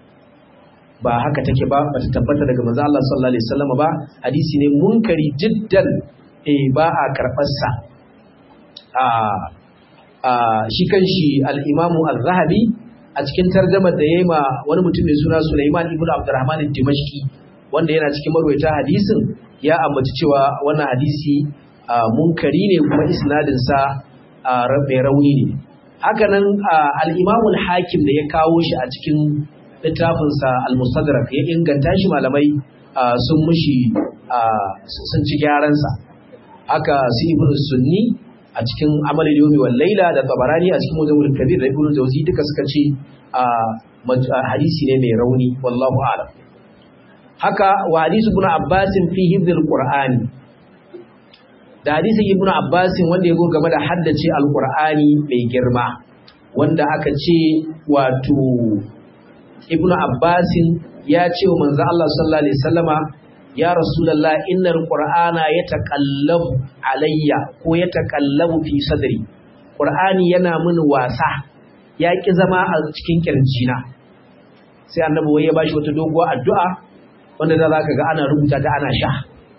Speaker 1: ba haka take ba bata tabbata daga manzo Allah sallallahu alaihi wasallam ba hadisi ne munkari jiddan eh ba a karbar sa a a shi kanshi al-Imam az-Zahabi a cikin tarjumar da yayi ma wani mutum mai suna Sulaiman ibn Abdurrahman ad-Dimashqi wanda yana cikin marwayata hadisin ya ambaci cewa wannan hadisi munkari ne kuma isnadin sa mai rauni ne haka nan al-Imam al-Hakim da ya kawo shi a cikin littafinsa al-mustadrak ya inganta shi malamai sun mushi sun ci gyaransa haka su ibn sunni a cikin amal yomi wal laila da tabarani a cikin mujamul kabir da ibn jawzi duka suka ce hadisi ne mai rauni wallahu a'lam haka wa hadisi ibn abbas fi hifdhil qur'ani da hadisi ibn abbas wanda ya go game da haddace al-qur'ani mai girma wanda aka ce wato ibn abbasin ya ce wa manzo Allah sallallahu alaihi wasallama ya rasulullah innal qur'ana yataqallabu alayya ko yataqallabu fi sadri qur'ani yana mini wasa ya ki zama a cikin kirjina sai annabi wai ya bashi wata doguwar addu'a wanda da zaka ga ana rubuta ta ana sha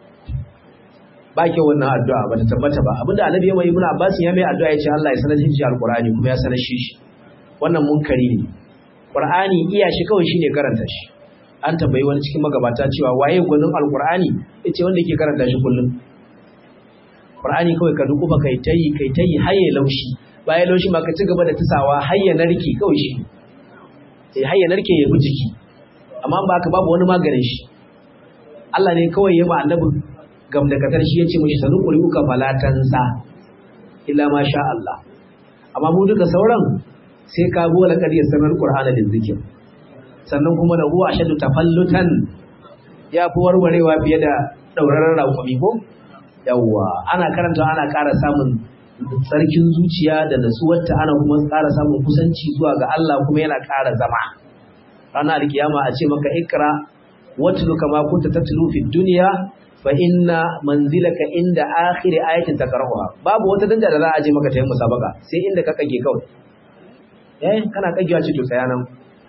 Speaker 1: ba ke wannan addu'a ba ta tabbata ba abinda annabi ya mai ibn abbasin ya mai addu'a ya ce Allah ya sanar shi alqur'ani kuma ya sanar shi wannan munkari ne Qur'ani iya shi kawai shine karanta shi. An tambayi wani cikin magabata cewa waye gwanin Al-Qur'ani yace wanda yake karanta shi kullum. Qur'ani kawai ka duku ba kai tayi kai tayi haye laushi. Bayan laushi ma ka ci gaba da tisawa hayya narki kawai shi. Eh hayya narke ya bi jiki. Amma ba ka babu wani maganin shi. Allah ne kawai ya ba annabi gamdakatar shi yace mishi sanu quri'uka falatansa illa ma sha Allah. Amma mu duka sauran sai ka gola ƙaryar sanar Qur'ana da zikir sannan kuma da huwa ashadu tafallutan ya fi warwarewa fiye da dauraron raƙumi ko yawwa ana karanta ana ƙara samun tsarkin zuciya da nasuwarta ana kuma ƙara samun kusanci zuwa ga Allah kuma yana ƙara zama ranar alkiyama a ce maka ikra watlu kama kunta tatlu fi dunya fa inna manzilaka inda akhir ayatin takrahuha babu wata danja da za a je maka ta yin musabaka sai inda ka kage kawai eh kana kagewa ce to tsaya nan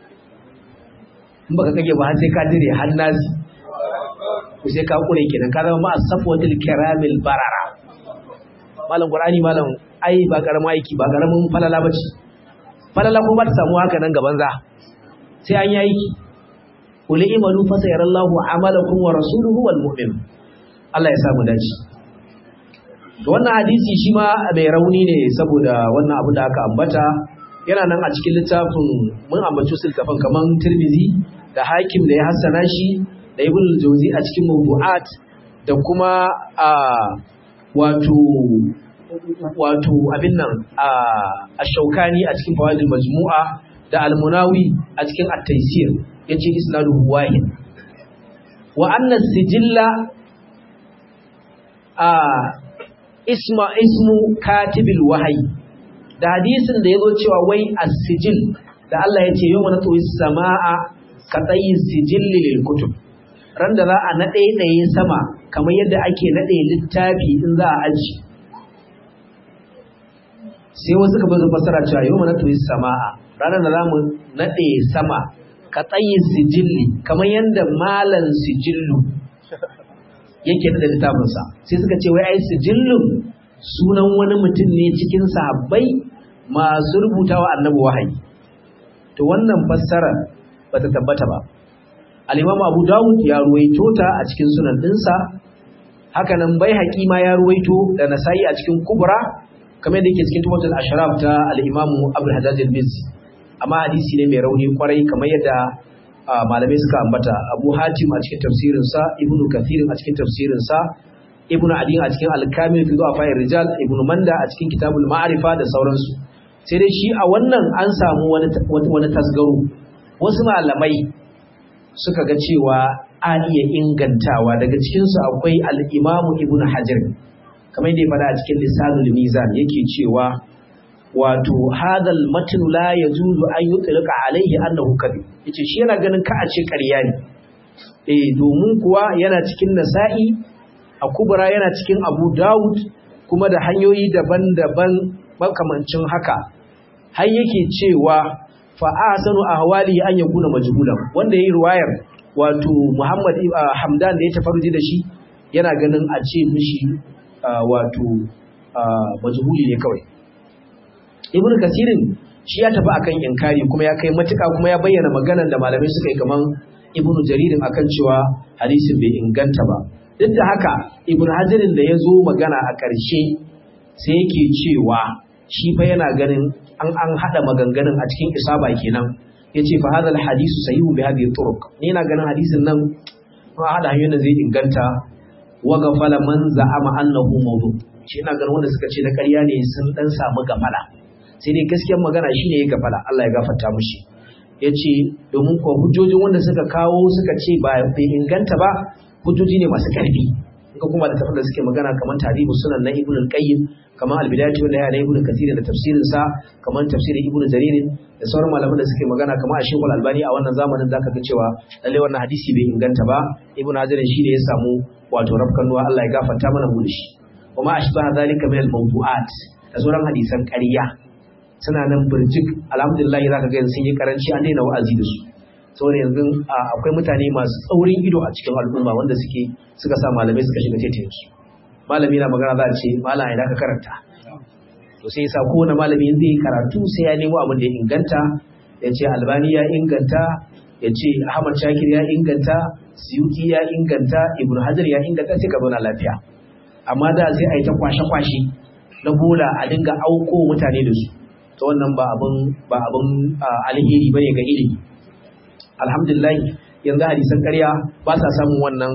Speaker 1: in baka kage ba har sai ka dire har nasi ku sai ka kure kenan ka zama ma'a safwatul kiramil barara malam qur'ani malam ai ba karamin aiki ba karamin falala bace falala kuma ta samu haka nan gaban za sai an yi aiki qul imalu fa sayarallahu amalakum wa rasuluhu wal mu'min Allah ya samu dace to wannan hadisi shi ma mai rauni ne saboda wannan abu da aka ambata yana nan a cikin littafin mun ambaci su littafin kaman Tirmidhi da Hakim da ya hassana shi da Ibn Jawzi a cikin Mawdu'at da kuma a wato wato abin nan a Ash-Shawkani a cikin Fawaidul Majmu'a da Al-Munawi a cikin At-Taysir yace isnaduhu wahid wa anna sijilla a isma ismu katibil wahayi da hadisin da yazo cewa wai as-sijil da Allah ya ce yawma natwi samaa ka tsayi sijilli lil kutub ran da za a nade daye sama kamar yadda ake nade littafi in za a aji sai wasu ka bazu fasara cewa yawma natwi samaa ranar da zamu nade sama ka tsayi sijilli kamar yadda malan sijillu yake da littafinsa sai suka ce wai ai sijillun sunan wani mutum ne cikin sahabbai masu rubutawa annabi wahayi to wannan fassara bata tabbata ba al-Imam Abu Dawud ya ruwaito ta a cikin sunan dinsa haka nan Baihaqi ma ya ruwaito da Nasa'i a cikin Kubra kamar da yake cikin Tumatul Ashraf ta al-Imam Abu Hajjaj al-Mizzi amma hadisi ne mai rauni kwarai kamar yadda malamai suka ambata Abu Hatim a cikin tafsirinsa Ibn Kathir a cikin tafsirinsa Ibn Adi a cikin Al-Kamil fi Du'afa Rijal Ibn Manda a cikin Kitabul Ma'arifa da sauransu sai dai shi a wannan an samu wani wani tasgaro wasu malamai suka ga cewa a iya ingantawa daga cikin su akwai al-Imam Ibn Hajar kamar yadda ya faɗa a cikin Lisanul Mizan yake cewa wato hadal matn la yajuzu an yutlqa alayhi annahu kadhib yace shi yana ganin ka a ce ƙarya ne eh domin kuwa yana cikin nasa'i a kubra yana cikin abu daud kuma da hanyoyi daban-daban makamancin haka har yake cewa fa ahsanu ahwali an yakuna majhulan wanda yayi riwayar wato Muhammad Hamdan da ya tafarji da shi yana ganin a ce mishi wato majhuli ne kawai ibn kasirin shi ya tafi akan inkari kuma ya kai matuka kuma ya bayyana maganar da malamai suka yi kaman ibn jaririn akan cewa hadisin bai inganta ba duk da haka ibn hajarin da ya zo magana a ƙarshe sai yake cewa shi fa yana ganin an an hada maganganun a cikin isaba kenan yace fa hadal hadisu sahihu bi hadhihi turuq ni na ganin hadisin nan ba hada hanyoyin da zai inganta wa gafala man za'ama annahu mawdu shi ina ganin wanda suka ce na ƙarya ne sun dan samu gafala sai dai gaskiyar magana shine ya gafala Allah ya gafarta mushi yace domin ko hujjojin wanda suka kawo suka ce ba bai inganta ba hujjoji ne masu karfi in ka kuma da tafsir da suke magana kamar tarihu sunan na ibnu al-qayyim kamar al-bidayatu wa nihaya na ibnu kathir da tafsirin sa kamar tafsirin ibnu jarir da sauran malaman da suke magana kamar Sheikh al-Albani a wannan zamanin zaka ga cewa lalle wannan hadisi bai inganta ba ibnu hajar shine ya samu wato rafkanuwa Allah ya gafarta mana mu da shi kuma ashbaha zalika min al-mawdu'at da sauran hadisan ƙarya suna nan birjik alhamdulillah za ka ga sun yi karanci an daina wa'azi da su saboda yanzu akwai mutane masu tsaurin ido a cikin al'umma wanda suke suka sa malamai suka shiga tetayen su malami na magana za a ce malam idan ka karanta to sai yasa kowane malami zai yi karatu sai ya nemo abin da ya inganta ya ce albani ya inganta ya ce ahmad shakir ya inganta suyuti ya inganta ibnu hajar ya inganta sai ka zauna lafiya amma da sai a yi ta kwashe-kwashe na bola a dinga auko mutane da su ta wannan ba abin ba abin alheri bane ga ilimi alhamdulillah yanzu hadisan ƙarya ba sa samun wannan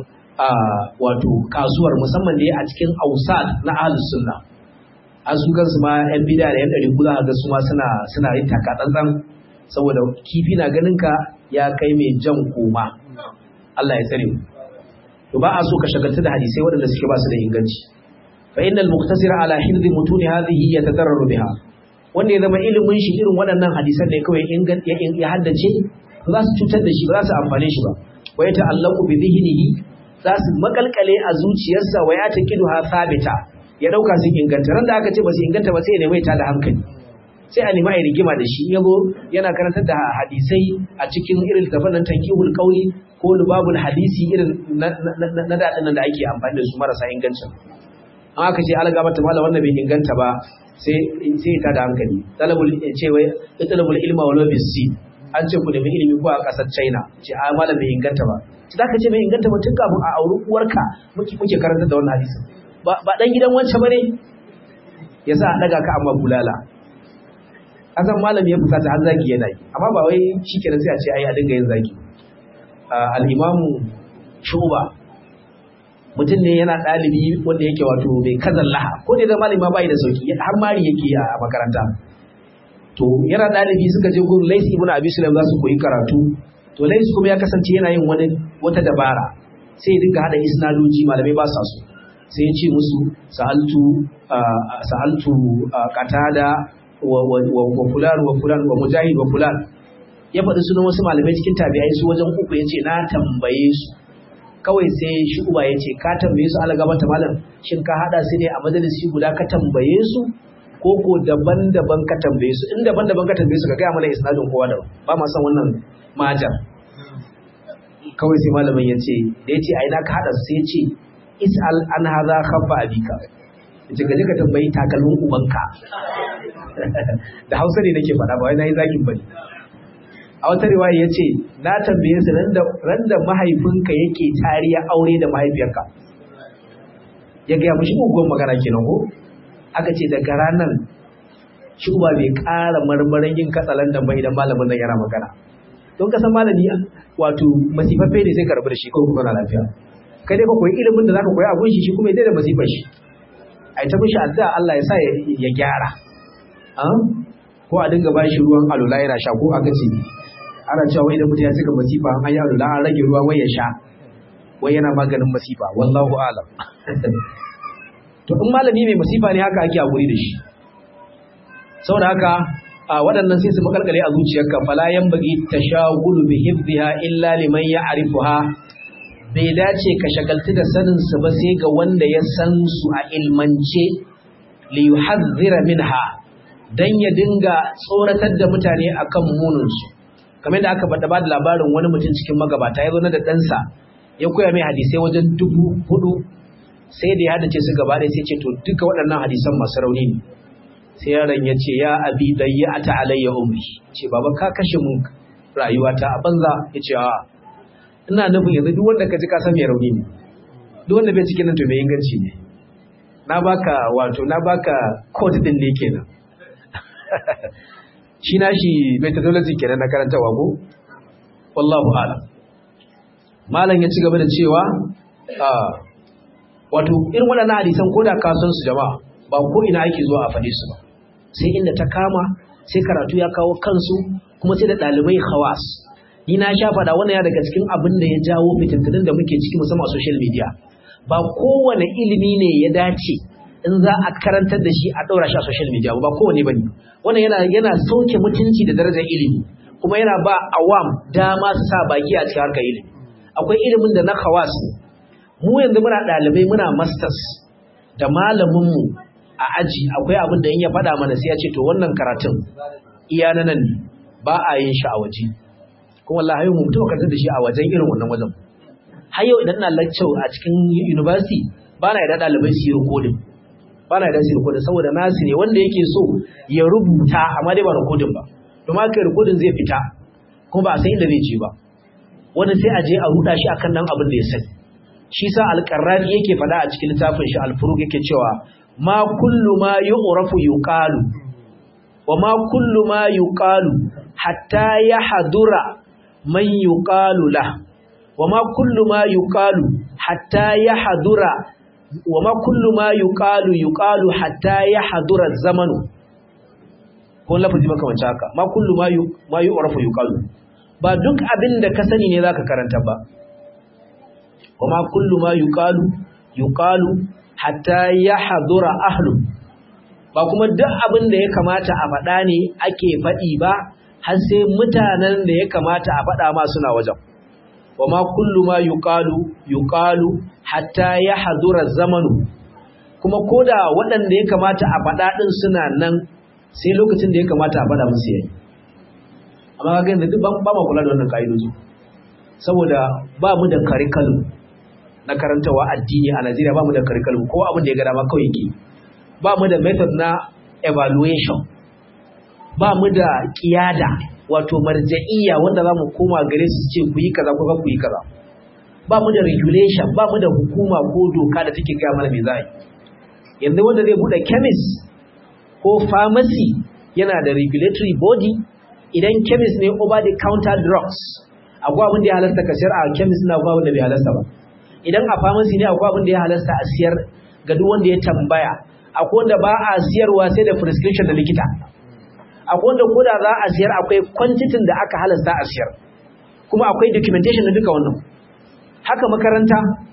Speaker 1: wato kasuwar musamman da a cikin ausad na ahlus sunna an su kansu ma yan bida da yan ɗari kula ga su ma suna suna yin taka tsantsan saboda kifi na ganin ka ya kai mai jan koma Allah ya tsare mu to ba a so ka shagaltu da hadisai waɗanda suke ba su da inganci fa innal muqtasira ala hifdhi mutuni hadhihi yatadarraru biha wanda ya zama ilimin shi irin waɗannan hadisan ne kawai ya haddace ba za su cutar da shi ba za su amfane shi ba wa ya ta'allaku bi dhihnihi za su makalkale a zuciyarsa wa ya taqidu ha sabita ya dauka su inganta ran da aka ce ba su inganta ba sai ya nemi ta da hankali sai a nemi a rigima da shi yago yana karantar da hadisai a cikin irin tafan nan tankihul qauli ko lubabul hadisi irin na daɗin da ake amfani da su marasa ingancin an aka ce alaga mata mala wannan bai inganta ba sai ta da hankali talabul ce wai talabul ilma wa lobisi an ce ku nemi ilimi ko a kasar China ce a malam bai inganta ba ci zaka ce bai inganta ba tun kafin a auri uwarka muke muke karanta da wannan hadisi ba ba dan gidan wance bane yasa a daga ka amma bulala asan malam ya fusata har zaki yana yi amma ba wai shikenan sai a ce ai a dinga yin zaki al-imamu shuba mutum ne yana ɗalibi wanda yake wato mai kazan laha ko da malami ma bai da sauki har mari yake a makaranta to yana ɗalibi suka je gurin Lais ibn Abi Sulaim za su koyi karatu to Lais kuma ya kasance yana yin wani wata dabara sai ya dinga hada isnadoji malamai ba sa so sai ya ce musu sa'altu sa'altu qatada wa wa fulan wa fulan wa mujahid wa fulan ya faɗi sunan wasu malamai cikin tabi'ai su wajen uku yace na tambaye su kawai sai shi uba yace ka tambaye su Allah gabata malam shin ka hada su ne a majalisi guda ka tambaye su ko ko daban-daban ka tambaye su in daban-daban ka tambaye su ka gaya mana isnadin kowa da ba ma san wannan majar kawai sai malamin ya ce da ya ce a ina ka haɗa sai ya ce is'al an haza khabba abika yace ka je ka tambayi takalmin ubanka da hausa ne nake faɗa ba wai na yi zakin bane a wata riwaya ya ce na tambaye su ran da mahaifinka yake tariya aure da mahaifiyarka ya gaya mashi mugun magana kenan ko aka ce daga ranar shi uba bai ƙara marmarin yin katsalandan ba idan malamin nan yana magana don ka san malami wato masifaffe ne sai karbi da shi ko kuma na lafiya kai dai ka koyi ilimin da zaka koyi a gunshi shi kuma ya da masifar shi ai ta mishi addu'a Allah ya sa ya gyara ko a dinga bashi ruwan alula yana sha ko aka ce ana cewa wai idan mutum ya cika masifa an yi alula an rage ruwa wai ya sha wai yana maganin masifa wallahu alam to in malami mai masifa ne haka ake hakuri da shi saboda haka a waɗannan sai su makalkale a zuciyarka fala yanbaghi tashagulu bi hifdha illa liman ya'rifuha bai dace ka shagaltu da sanin su ba sai ga wanda ya san su a ilmance li yuhadhdhira minha dan ya dinga tsoratar da mutane akan munin su kamar da aka bada bada labarin wani mutum cikin magabata ya zo na da ɗansa ya koya mai hadisai wajen dubu hudu sai da ya hadace su gaba ɗaya sai ce to duka waɗannan hadisan masu rauni ne sai yaron ya ce ya abi dayya ta alayya umri ce baba ka kashe mun rayuwata a banza ya ce a ina nufin yanzu duk wanda ka ji ka san mai rauni ne duk wanda bai cikin nan to mai inganci ne na baka wato na baka code din ne kenan shi na shi methodology kenan na karantawa ko wallahu a'lam malam ya ci gaba da cewa wato irin waɗannan hadisan ko da ka san su jama'a ba ko ina ake zuwa a faɗe su ba sai inda ta kama sai karatu ya kawo kansu kuma sai da ɗalibai khawas ni na sha faɗa wannan ya daga cikin abin da ya jawo fitintunin da muke ciki musamman a social media ba kowane ilimi ne ya dace in za a karantar da shi a ɗaura shi a social media ba kowane ba ne wannan yana yana sauke mutunci da darajar ilimi kuma yana ba awam dama su sa baki a cikin harkar ilimi akwai ilimin da na khawas mu yanzu muna ɗalibai muna masters da malaminmu a aji akwai abin da in ya faɗa mana sai ya ce to wannan karatun iya na nan ne ba a yin shi a waje kuma Allah hayo mu mutum karantar da shi a wajen irin wannan wajen har yau idan ina lecture a cikin university ba na yarda ɗalibai su yi recording ba na yarda su yi recording saboda nasu ne wanda yake so ya rubuta amma dai ba recording ba domin haka recording zai fita kuma ba a san inda zai je ba wani sai a je a ruɗa shi akan nan abin da ya sani shi sa alƙarrani yake faɗa a cikin littafin shi alfuruk yake cewa ma kullu ma yu'rafu yuqalu wa ma kullu ma yuqalu hatta yahdura man yuqalu la wa ma kullu ma yuqalu hatta yahdura wa ma kullu ma yuqalu yuqalu hatta yahdura zamanu ko lafazi makamancin haka ma kullu ma yu ma yu'rafu yuqalu ba duk abin da ka sani ne zaka karanta ba وما كل ما يقال يقال حتى يحضر أهله ba kuma duk abin da ya kamata a faɗa ne ake faɗi ba har sai mutanen da ya kamata a faɗa ma suna wajen wa ma kullu ma yuqalu yuqalu hatta yahdura zamanu kuma koda waɗanda ya kamata a faɗa din suna nan sai lokacin da ya kamata a faɗa musu yayi amma ga yanzu duk ba ma kula da wannan ka'idoji saboda ba mu da curriculum na karantawa addini a Najeriya ba mu da curriculum ko abin da ya ga dama kawai yake ba mu da method na evaluation ba mu da kiyada wato marja'iyya wanda za mu koma gare su ce ku yi kaza ko ku yi kaza ba mu da regulation ba mu da hukuma ko doka da take gaya mana me za yi yanzu wanda zai bude chemist ko pharmacy yana da regulatory body idan chemist ne over the counter drugs akwai abin da ya halasta ka sayar a chemist na akwai abin da bai halasta ba idan a pharmacy ne akwai abin da ya halasta a siyar ga duk wanda ya tambaya akwai wanda ba a siyarwa sai da prescription da likita akwai wanda ko da za a siyar akwai quantity da aka halasta a siyar kuma akwai documentation na duka wannan haka makaranta ba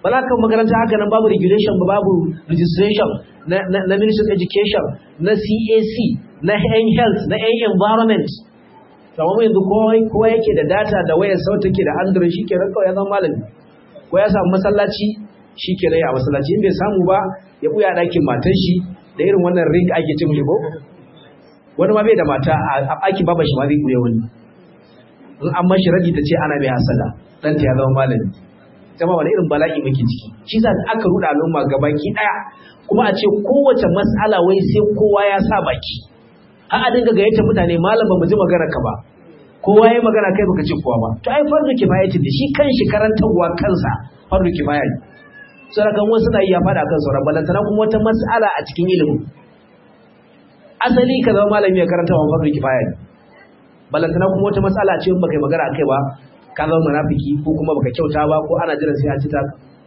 Speaker 1: ba za ka makaranta haka nan babu regulation ba babu registration na, na, na ministry of education na cac na yan health na yan environment kamar yanzu kowa yake da data da wayar sau take da android shi kenan kawai ya zama malami ko ya samu masallaci shi kenan ya masallaci in bai samu ba ya buya ɗakin matan shi da irin wannan ring ake cin ko wani ma bai da mata a ɗakin baba shi ma zai buya wani in an mashi radi ta ce ana mai hasada ɗanta ya zama malami jama wani irin bala'i muke ciki shi za aka ruɗa al'umma gabaki ɗaya kuma a ce kowace mas'ala wai sai kowa ya sa baki har a dinga gayyata mutane malam ba mu ji magana ka ba kowa ya magana kai baka ce kowa ba to ai fardu kifaya ce da shi kan shi karantarwa kansa fardu kifaya ne sai kan wasu na iya fada kan sauran balantana kuma wata mas'ala a cikin ilimi asali ka zama malami ya karanta wa fardu kifaya ne balantana kuma wata mas'ala ce in baka yi magana akai ba ka zama munafiki ko kuma baka kyauta ba ko ana jiran sai an ci ta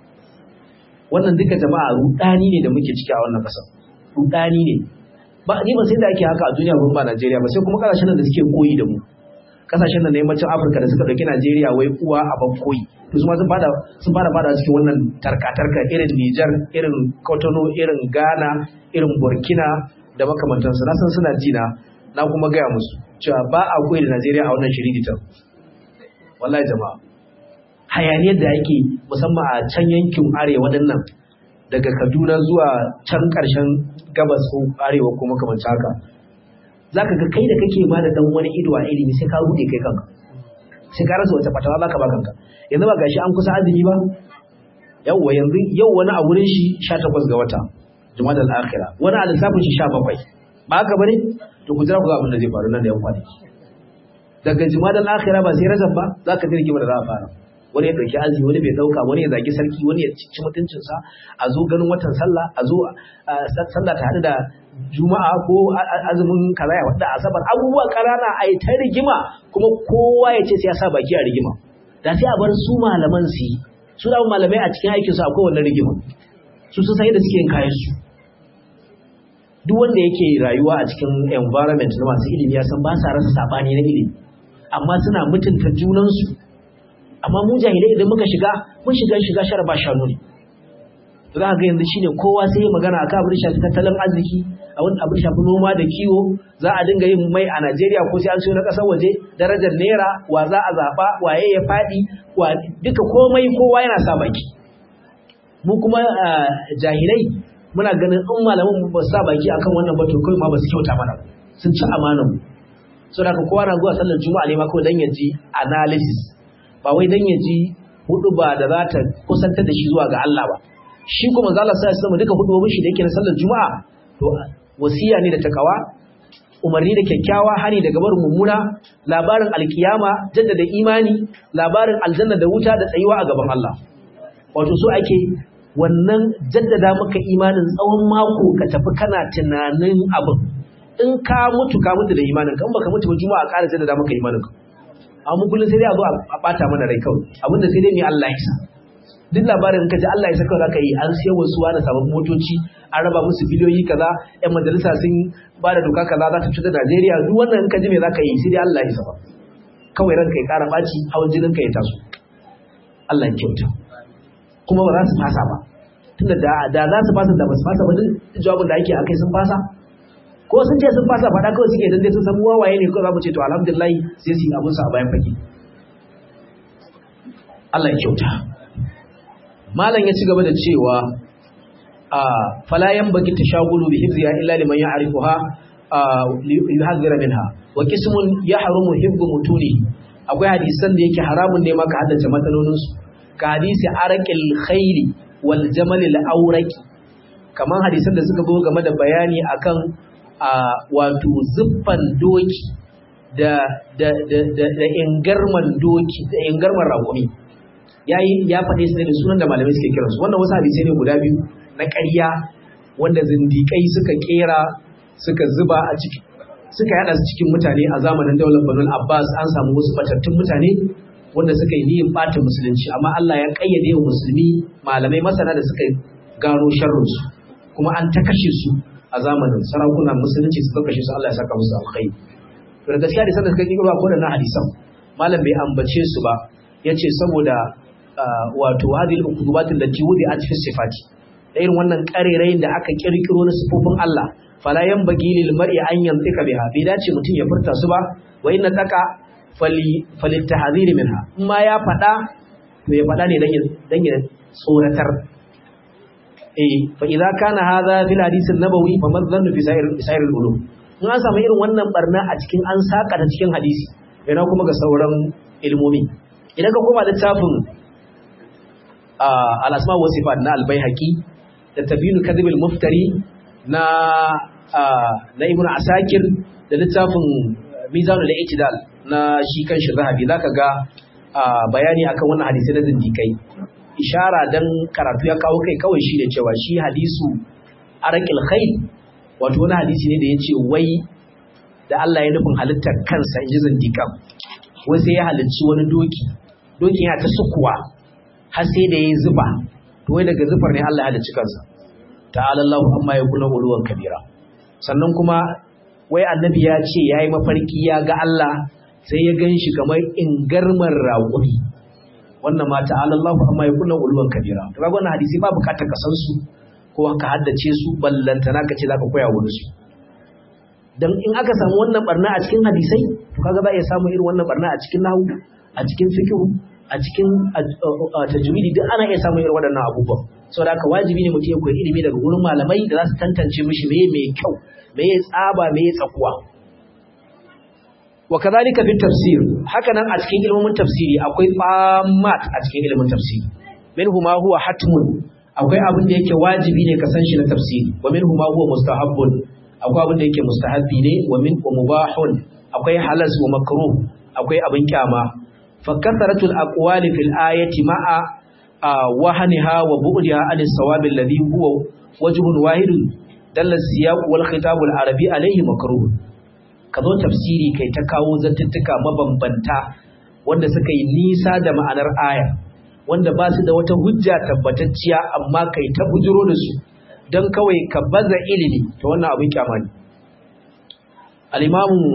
Speaker 1: wannan duka jama'a rudani ne da muke ciki a wannan kasar rudani ne ba ni ba sai da ake haka a duniya ba ba Najeriya ba sai kuma kasashen da suke koyi da mu kasashen da na yammacin Afirka da suka dauki Najeriya wai uwa a ban koyi to su ma sun fada sun fara fada cikin wannan tarka-tarka irin Niger irin Cotonou irin Ghana irin Burkina da makamantansu na san suna jina na kuma gaya musu cewa ba a koyi da Najeriya a wannan shiriditan wallahi jama'a hayaniyar da ake musamman a can yankin arewa dinnan daga Kaduna zuwa can ƙarshen gabas ko arewa ko makamancin haka zaka ga kai da kake ma da dan wani ido a ilimi sai ka rude kai kanka sai ka rasa wata fatawa zaka ba kanka yanzu ba gashi an kusa azumi ba yawwa yanzu yau wani a wurin shi 18 ga wata Jumada al-akhira wani a lissafin shi 17 ba haka bane to ku jira ku ga abin da zai faru nan da yan kwanaki daga Jumada al-akhira ba sai Rajab ba zaka ji rigima da za a fara wani ya ɗauki azumi wani bai ɗauka wani ya zagi sarki wani ya ci mutuncinsa a zo ganin watan sallah a zo sallah ta haɗu da juma'a ko azumin kaza ya wadda asabar abubuwa ƙarana a yi ta rigima kuma kowa ya ce sai ya sa baki a rigima da sai a bar su malaman su yi su da malamai a cikin aikinsu akwai wannan rigima su sun sai da suke yin kayan su duk wanda yake rayuwa a cikin environment na masu ilimi ya san ba sa rasa sabani na ilimi amma suna mutunta junansu amma mu jahilai idan muka shiga mun shiga shiga shara ba shanu ne za ka ga yanzu shine kowa sai ya magana akan abin shafi tattalin arziki abin abin shafi noma da kiwo za a dinga yin mai a Najeriya ko sai an siyo na kasar waje darajar naira wa za a zaba waye ya fadi wa duka komai kowa yana sa baki mu kuma jahilai muna ganin in malaman ba su sa baki akan wannan ba to kai ma ba su kyauta mana sun ci amanar mu saboda kowa na zuwa sallar juma'a ne ma kawai dan ya ji analysis ba wai dan ya ji hudu ba da za ta kusantar da shi zuwa ga Allah ba shi kuma manzo Allah sai ya duka hudubobin shi da yake na sallar juma'a to wasiya ne da takawa umarni da kyakkyawa hani daga barin mummuna labarin alkiyama jaddada imani labarin aljanna da wuta da tsayuwa a gaban Allah wato so ake wannan jaddada maka imanin tsawon mako ka tafi kana tunanin abin in ka mutu ka mutu da imanin ka in baka mutu ba juma'a ƙara jaddada maka imanin ka amma kullum sai dai a zo a bata mana rai kawai abinda sai dai mai Allah ya sa duk labarin ka ji Allah ya saka zaka yi an siya wasu wani sababbin motoci an raba musu biliyoyi kaza yan majalisa sun ba da doka kaza za ta cutar Najeriya duk wannan in ka ji me zaka yi sai dai Allah ya saba kawai ranka ya kara baci hawan jinin ka ya taso Allah ya kyauta kuma ba za su fasa ba tunda da da za su fasa da ba su fasa ba duk jawabin da ake akai sun fasa ko sun ce sun fasa faɗa kawai suke dan dai sun san wawaye ne ko za mu ce to alhamdulillah sai su yi abun su a bayan fage Allah ya kyauta malam ya ci gaba da cewa a fala yanbaghi tashagulu bi hifziha illa liman ya'rifuha yuhadhira minha wa qismun yahrumu hifdhu mutuni akwai hadisan da yake haramun ne maka haddace matsalolin su ka hadisi araqil khairi wal jamal al awraqi kaman hadisan da suka zo game da bayani akan wato zuffan doki da da da da ingarman doki da ingarman raƙumi yayi ya faɗe su ne da sunan da malamai suke kiransu wannan wasu hadisai ne guda biyu na ƙarya wanda zindiƙai suka kera suka zuba a ciki suka yada su cikin mutane a zamanin daular Banu Abbas an samu wasu batattun mutane wanda suka yi niyyar ɓata musulunci amma Allah ya kayyade wa musulmi malamai masana da suka gano sharrinsu kuma an ta kashe su a zamanin sarakunan musulunci suka kashe su Allah ya saka musu alkhairi to da gaskiya da sanda suka kiro ko da na hadisan malam bai ambace su ba yace saboda wato hadhihi al-ukudubat allati wudi'at fi sifati da irin wannan karerayin da aka kirkiro na sifofin Allah fala yanbaghi lil mar'i an yantika biha bai dace mutum ya furta su ba wa inna taka fali falittahdhir minha amma ya fada to ya fada ne dan ya dan ya tsoratar eh fa idza kana hadha fil hadith an-nabawi fa madhannu fi sa'ir sa'ir al-ulum in an samu irin wannan barna a cikin an saka ta cikin hadisi yana kuma ga sauran ilmomi idan ka koma littafin al-asma wa sifat na al-baihaqi da tabinu kadhib al-muftari na na ibn asakir da littafin mizanul al-i'tidal na shi kanshi zahabi zaka ga bayani akan wannan hadisi na zindikai ishara dan karatu ya kawo kai kawai shine cewa shi hadisu araqil khayl wato wani hadisi ne da yace wai da Allah ya nufin halittar kansa inji zindikan wai sai ya halicci wani doki dokin ya ta sukuwa har sai da yayi zuba to wai daga zufar ne Allah ya halicci kansa ta'ala Allahu amma yakuna uluwan kabira sannan kuma wai annabi ya ce yayi mafarki ya ga Allah sai ya gan shi kamar ingarmar raƙuri wannan ma ta'ala Allahu amma yakuna uluwan kabira to kaga wannan hadisi ba bukatar ka san su ko ka haddace su ballantana ka ce zaka koya wani su dan in aka samu wannan barna a cikin hadisai to kaga za a iya samu irin wannan barna a cikin nahwu a cikin fiqh a cikin tajwidi duk ana iya samun irin waɗannan abubuwan saboda haka wajibi ne mutum ya koyi ilimi daga gurin malamai da za su tantance mishi meye mai kyau meye tsaba meye tsakuwa wa kadhalika fi tafsir haka nan a cikin ilimin tafsiri akwai famat a cikin ilimin tafsiri minhu ma huwa hatmun akwai abin da yake wajibi ne ka san shi na tafsiri wa minhu ma huwa mustahabbun akwai abin da yake mustahabbi ne wa min wa mubahun akwai halas wa makruh akwai abin kyama fa kasratul aqwali fil ayati ma'a wahaniha wa bu'diha an as-sawab alladhi huwa wajhun wahid dalla siyaq wal khitab al arabi alayhi makruh kazo tafsiri kai ta kawo zantuttuka mabambanta wanda suka yi nisa da ma'anar aya wanda ba su da wata hujja tabbatacciya amma kai ta bujiro da su don kawai ka baza ilimi ta wannan abin kyama ne al'imamu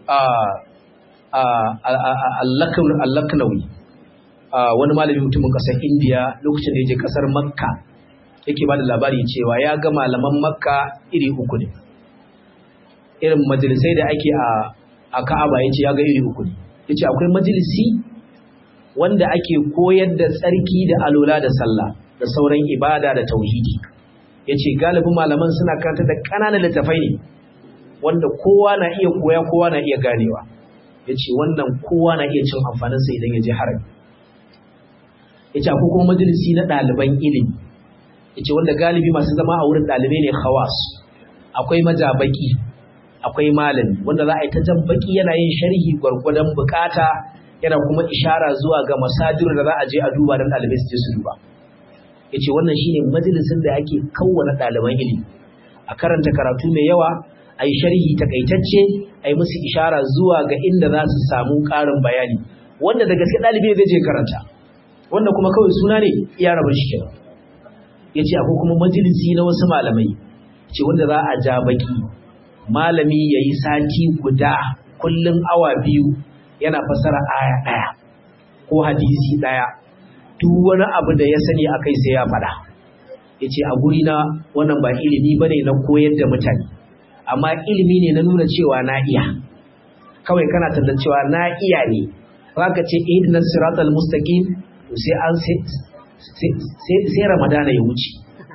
Speaker 1: allaknawi wani malami mutumin ƙasar indiya lokacin da ya je ƙasar makka yake ba da labari cewa ya ga malaman makka iri uku ne irin majalisai da ake a ka'aba ya ce ya ga iri uku ne ya ce akwai majalisi wanda ake koyar da tsarki da alola da sallah da sauran ibada da tauhidi ya ce galibin malaman suna karanta da ƙananan littafai ne wanda kowa na iya koya kowa na iya ganewa ya ce wannan kowa na iya cin amfaninsa idan ya je harami ya ce akwai kuma majalisi na ɗaliban ilimi ya ce wanda galibi masu zama a wurin ɗalibai ne hawas akwai majabaki akwai malami wanda za a yi ta jan baki yana yin sharhi gwargwadon bukata yana kuma ishara zuwa ga masadir da za a je a duba don ɗalibai su je su duba ya ce wannan shine majalisin da ake kawwana ɗaliban ilimi a karanta karatu mai yawa a yi sharhi takaitacce a yi musu ishara zuwa ga inda za su samu ƙarin bayani wanda da gaske ɗalibi zai je karanta wanda kuma kawai suna ne iya rabar shi kenan ya ce akwai kuma majalisi na wasu malamai ce wanda za a ja baki malami ya yi sati guda kullum awa biyu yana fasara aya ɗaya ko hadisi ɗaya duk wani abu da ya sani a kai sai ya faɗa ya ce a guri na wannan ba ilimi ba ne na koyar da mutane amma ilimi ne na nuna cewa na iya kawai kana tallan cewa na iya ne za ka ce ihdina siratal mustaqim to sai an sai ramadana ya wuce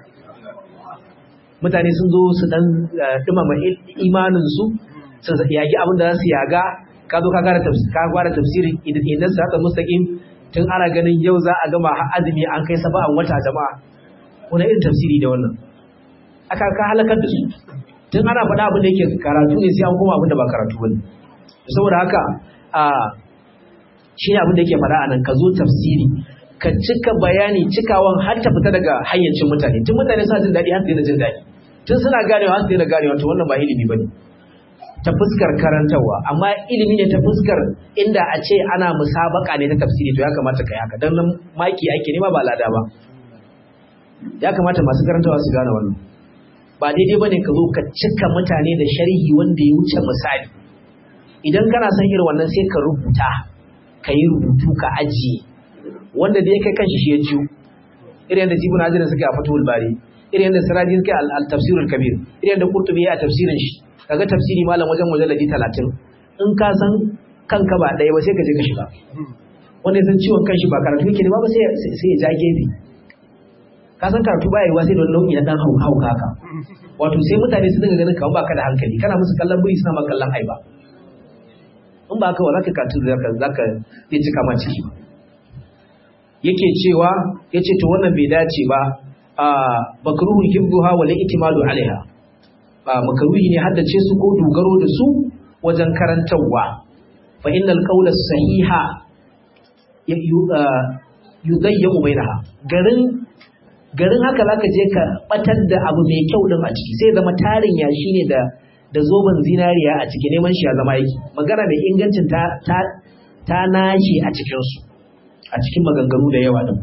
Speaker 1: mutane sun zo su dan dumama imanin su su yagi abin da za su yaga ka zo ka fara tafsiri ka fara tafsirin ihdina siratal mustaqim tun ana ganin yau za a gama azumi an kai saba'an wata jama'a wani irin tafsiri da wannan aka ka halakar da su tun ana faɗa abin da yake karatu ne sai an koma abin da ba karatu bane saboda haka a shi abin da yake faɗa a nan ka zo tafsiri ka cika bayani cikawan har ta fita daga hayyacin mutane tun mutane suna jin daɗi har su jin daɗi tun suna ganewa har su daina ganewa to wannan ba ilimi bane ta fuskar karantarwa amma ilimi ne ta fuskar inda a ce ana musabaka ne ta tafsiri to ya kamata ka yi haka don nan maki ake nema ba lada ba ya kamata masu karantawa su gane wannan ba daidai bane ka zo ka cika mutane da sharhi wanda ya wuce misali idan kana son irin wannan sai ka rubuta ka yi rubutu ka ajiye wanda da ya kai kanshi shi ya jiyo irin da jibun hajirin suke a fatul bari irin da siraji suke al tafsirul kabir irin da qurtubi a tafsirin shi kaga tafsiri malam wajen mujalladi 30 in ka san kanka ba ɗaya ba sai ka je ka shiga wanda ya san ciwon kanshi ba karatu yake ne ba sai sai ya ja gefe ka san karatu ba yiwa sai da wani nau'i na dan hauka haka wato sai mutane su dinga ganin kamar baka da hankali kana musu kallon buri suna ma kallon aiba in ba haka ba za ka karatu zaka zaka yi cika ma ciki ba yake cewa yace to wannan bai dace ba a bakruhu hibduha wal itimalu alaiha ba makruhi ne haddace su ko dogaro da su wajen karantarwa fa innal qawla sahiha yudayyu bainaha garin garin haka zaka je ka batar da abu mai kyau din a ciki sai zama tarin yashi ne da da zoben zinariya a ciki neman shi ya zama aiki magana mai ingancin ta ta ta nashi a cikin su a cikin maganganu da yawa din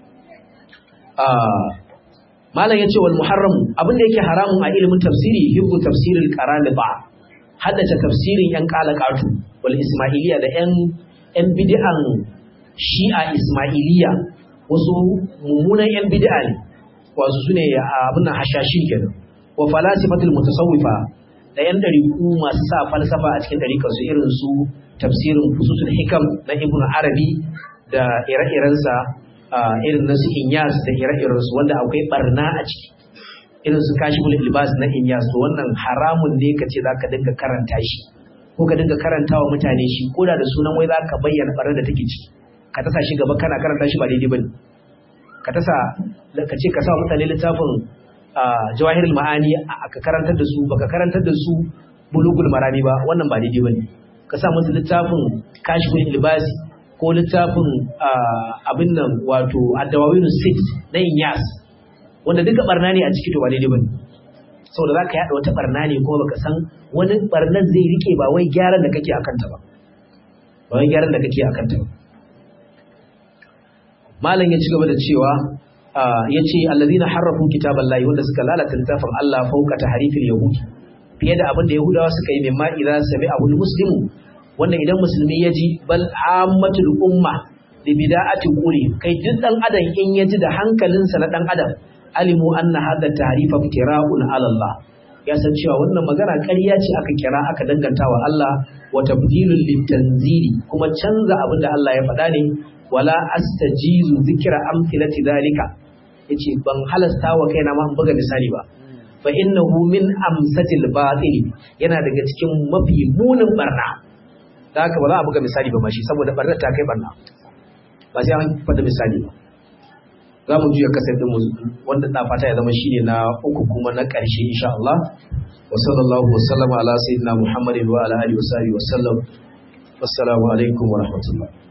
Speaker 1: malam yace wal muharram abin da yake haramun a ilimin tafsiri hibbu tafsiril qaraliba haddace tafsirin yan qalaqatu wal ismailiya da yan yan bid'an shi'a ismailiya wasu mummunan yan bid'a ne wasu sune abin nan hashashin kenan wa falasifatul mutasawwifa da yan dariku masu sa falsafa a cikin dariƙar su irin su tafsirin fususul hikam na ibnu arabi da ire-irensa irin na su inyas da ire-irensu wanda akwai barna a ciki irin su kashiful ilbas na inyas to wannan haramun ne ka ce zaka dinga karanta shi ko ka dinga karantawa mutane shi ko da da sunan wai zaka bayyana barnar da take ciki ka tasa shi gaba kana karanta shi ba daidai bane ka tasa ka ce ka sa mutane littafin jawahirul ma'ani ka karantar da su baka karantar da su bulugul marami ba wannan ba daidai bane ka sa musu littafin kashiful ilbasi ko littafin abin nan wato addawawinu sit na inyas wanda duka barna ne a ciki to ba daidai bane saboda zaka yada wata barna ne kuma baka san wani barnan zai rike ba wai gyaran da kake akan ta ba ba wai gyaran da kake akan ta ba malam ya ci gaba da cewa ya ce allazina harrafu kitaballahi wanda suka lalata littafin Allah fauka tahrifil yahud fiye da abin da yahudawa suka yi mimma idza sami'ahu muslimu wanda idan musulmi ya ji bal ammatul umma da bida'ati quri kai duk dan adam in ya ji da hankalinsa na dan adam alimu anna hadha tahrifa iftira'un ala Allah ya san cewa wannan magana ƙarya ce aka kira aka danganta wa Allah wa tabdilul litanzili kuma canza abin da Allah ya faɗa ne wala astajizu zikra amthilati zalika yace ban halasta wa kaina ma buga misali ba fa innahu min amsatil batil yana daga cikin mafi munin barna da haka ba za a buga misali ba mashi saboda barnar ta kai barna ba sai an faɗi misali ba za mu juya kasar din mu wanda da fata ya zama shine na uku kuma na ƙarshe insha Allah wa sallallahu wa sallama ala sayyidina Muhammadin wa ala alihi wa sahbihi wa sallam wassalamu alaikum wa rahmatullah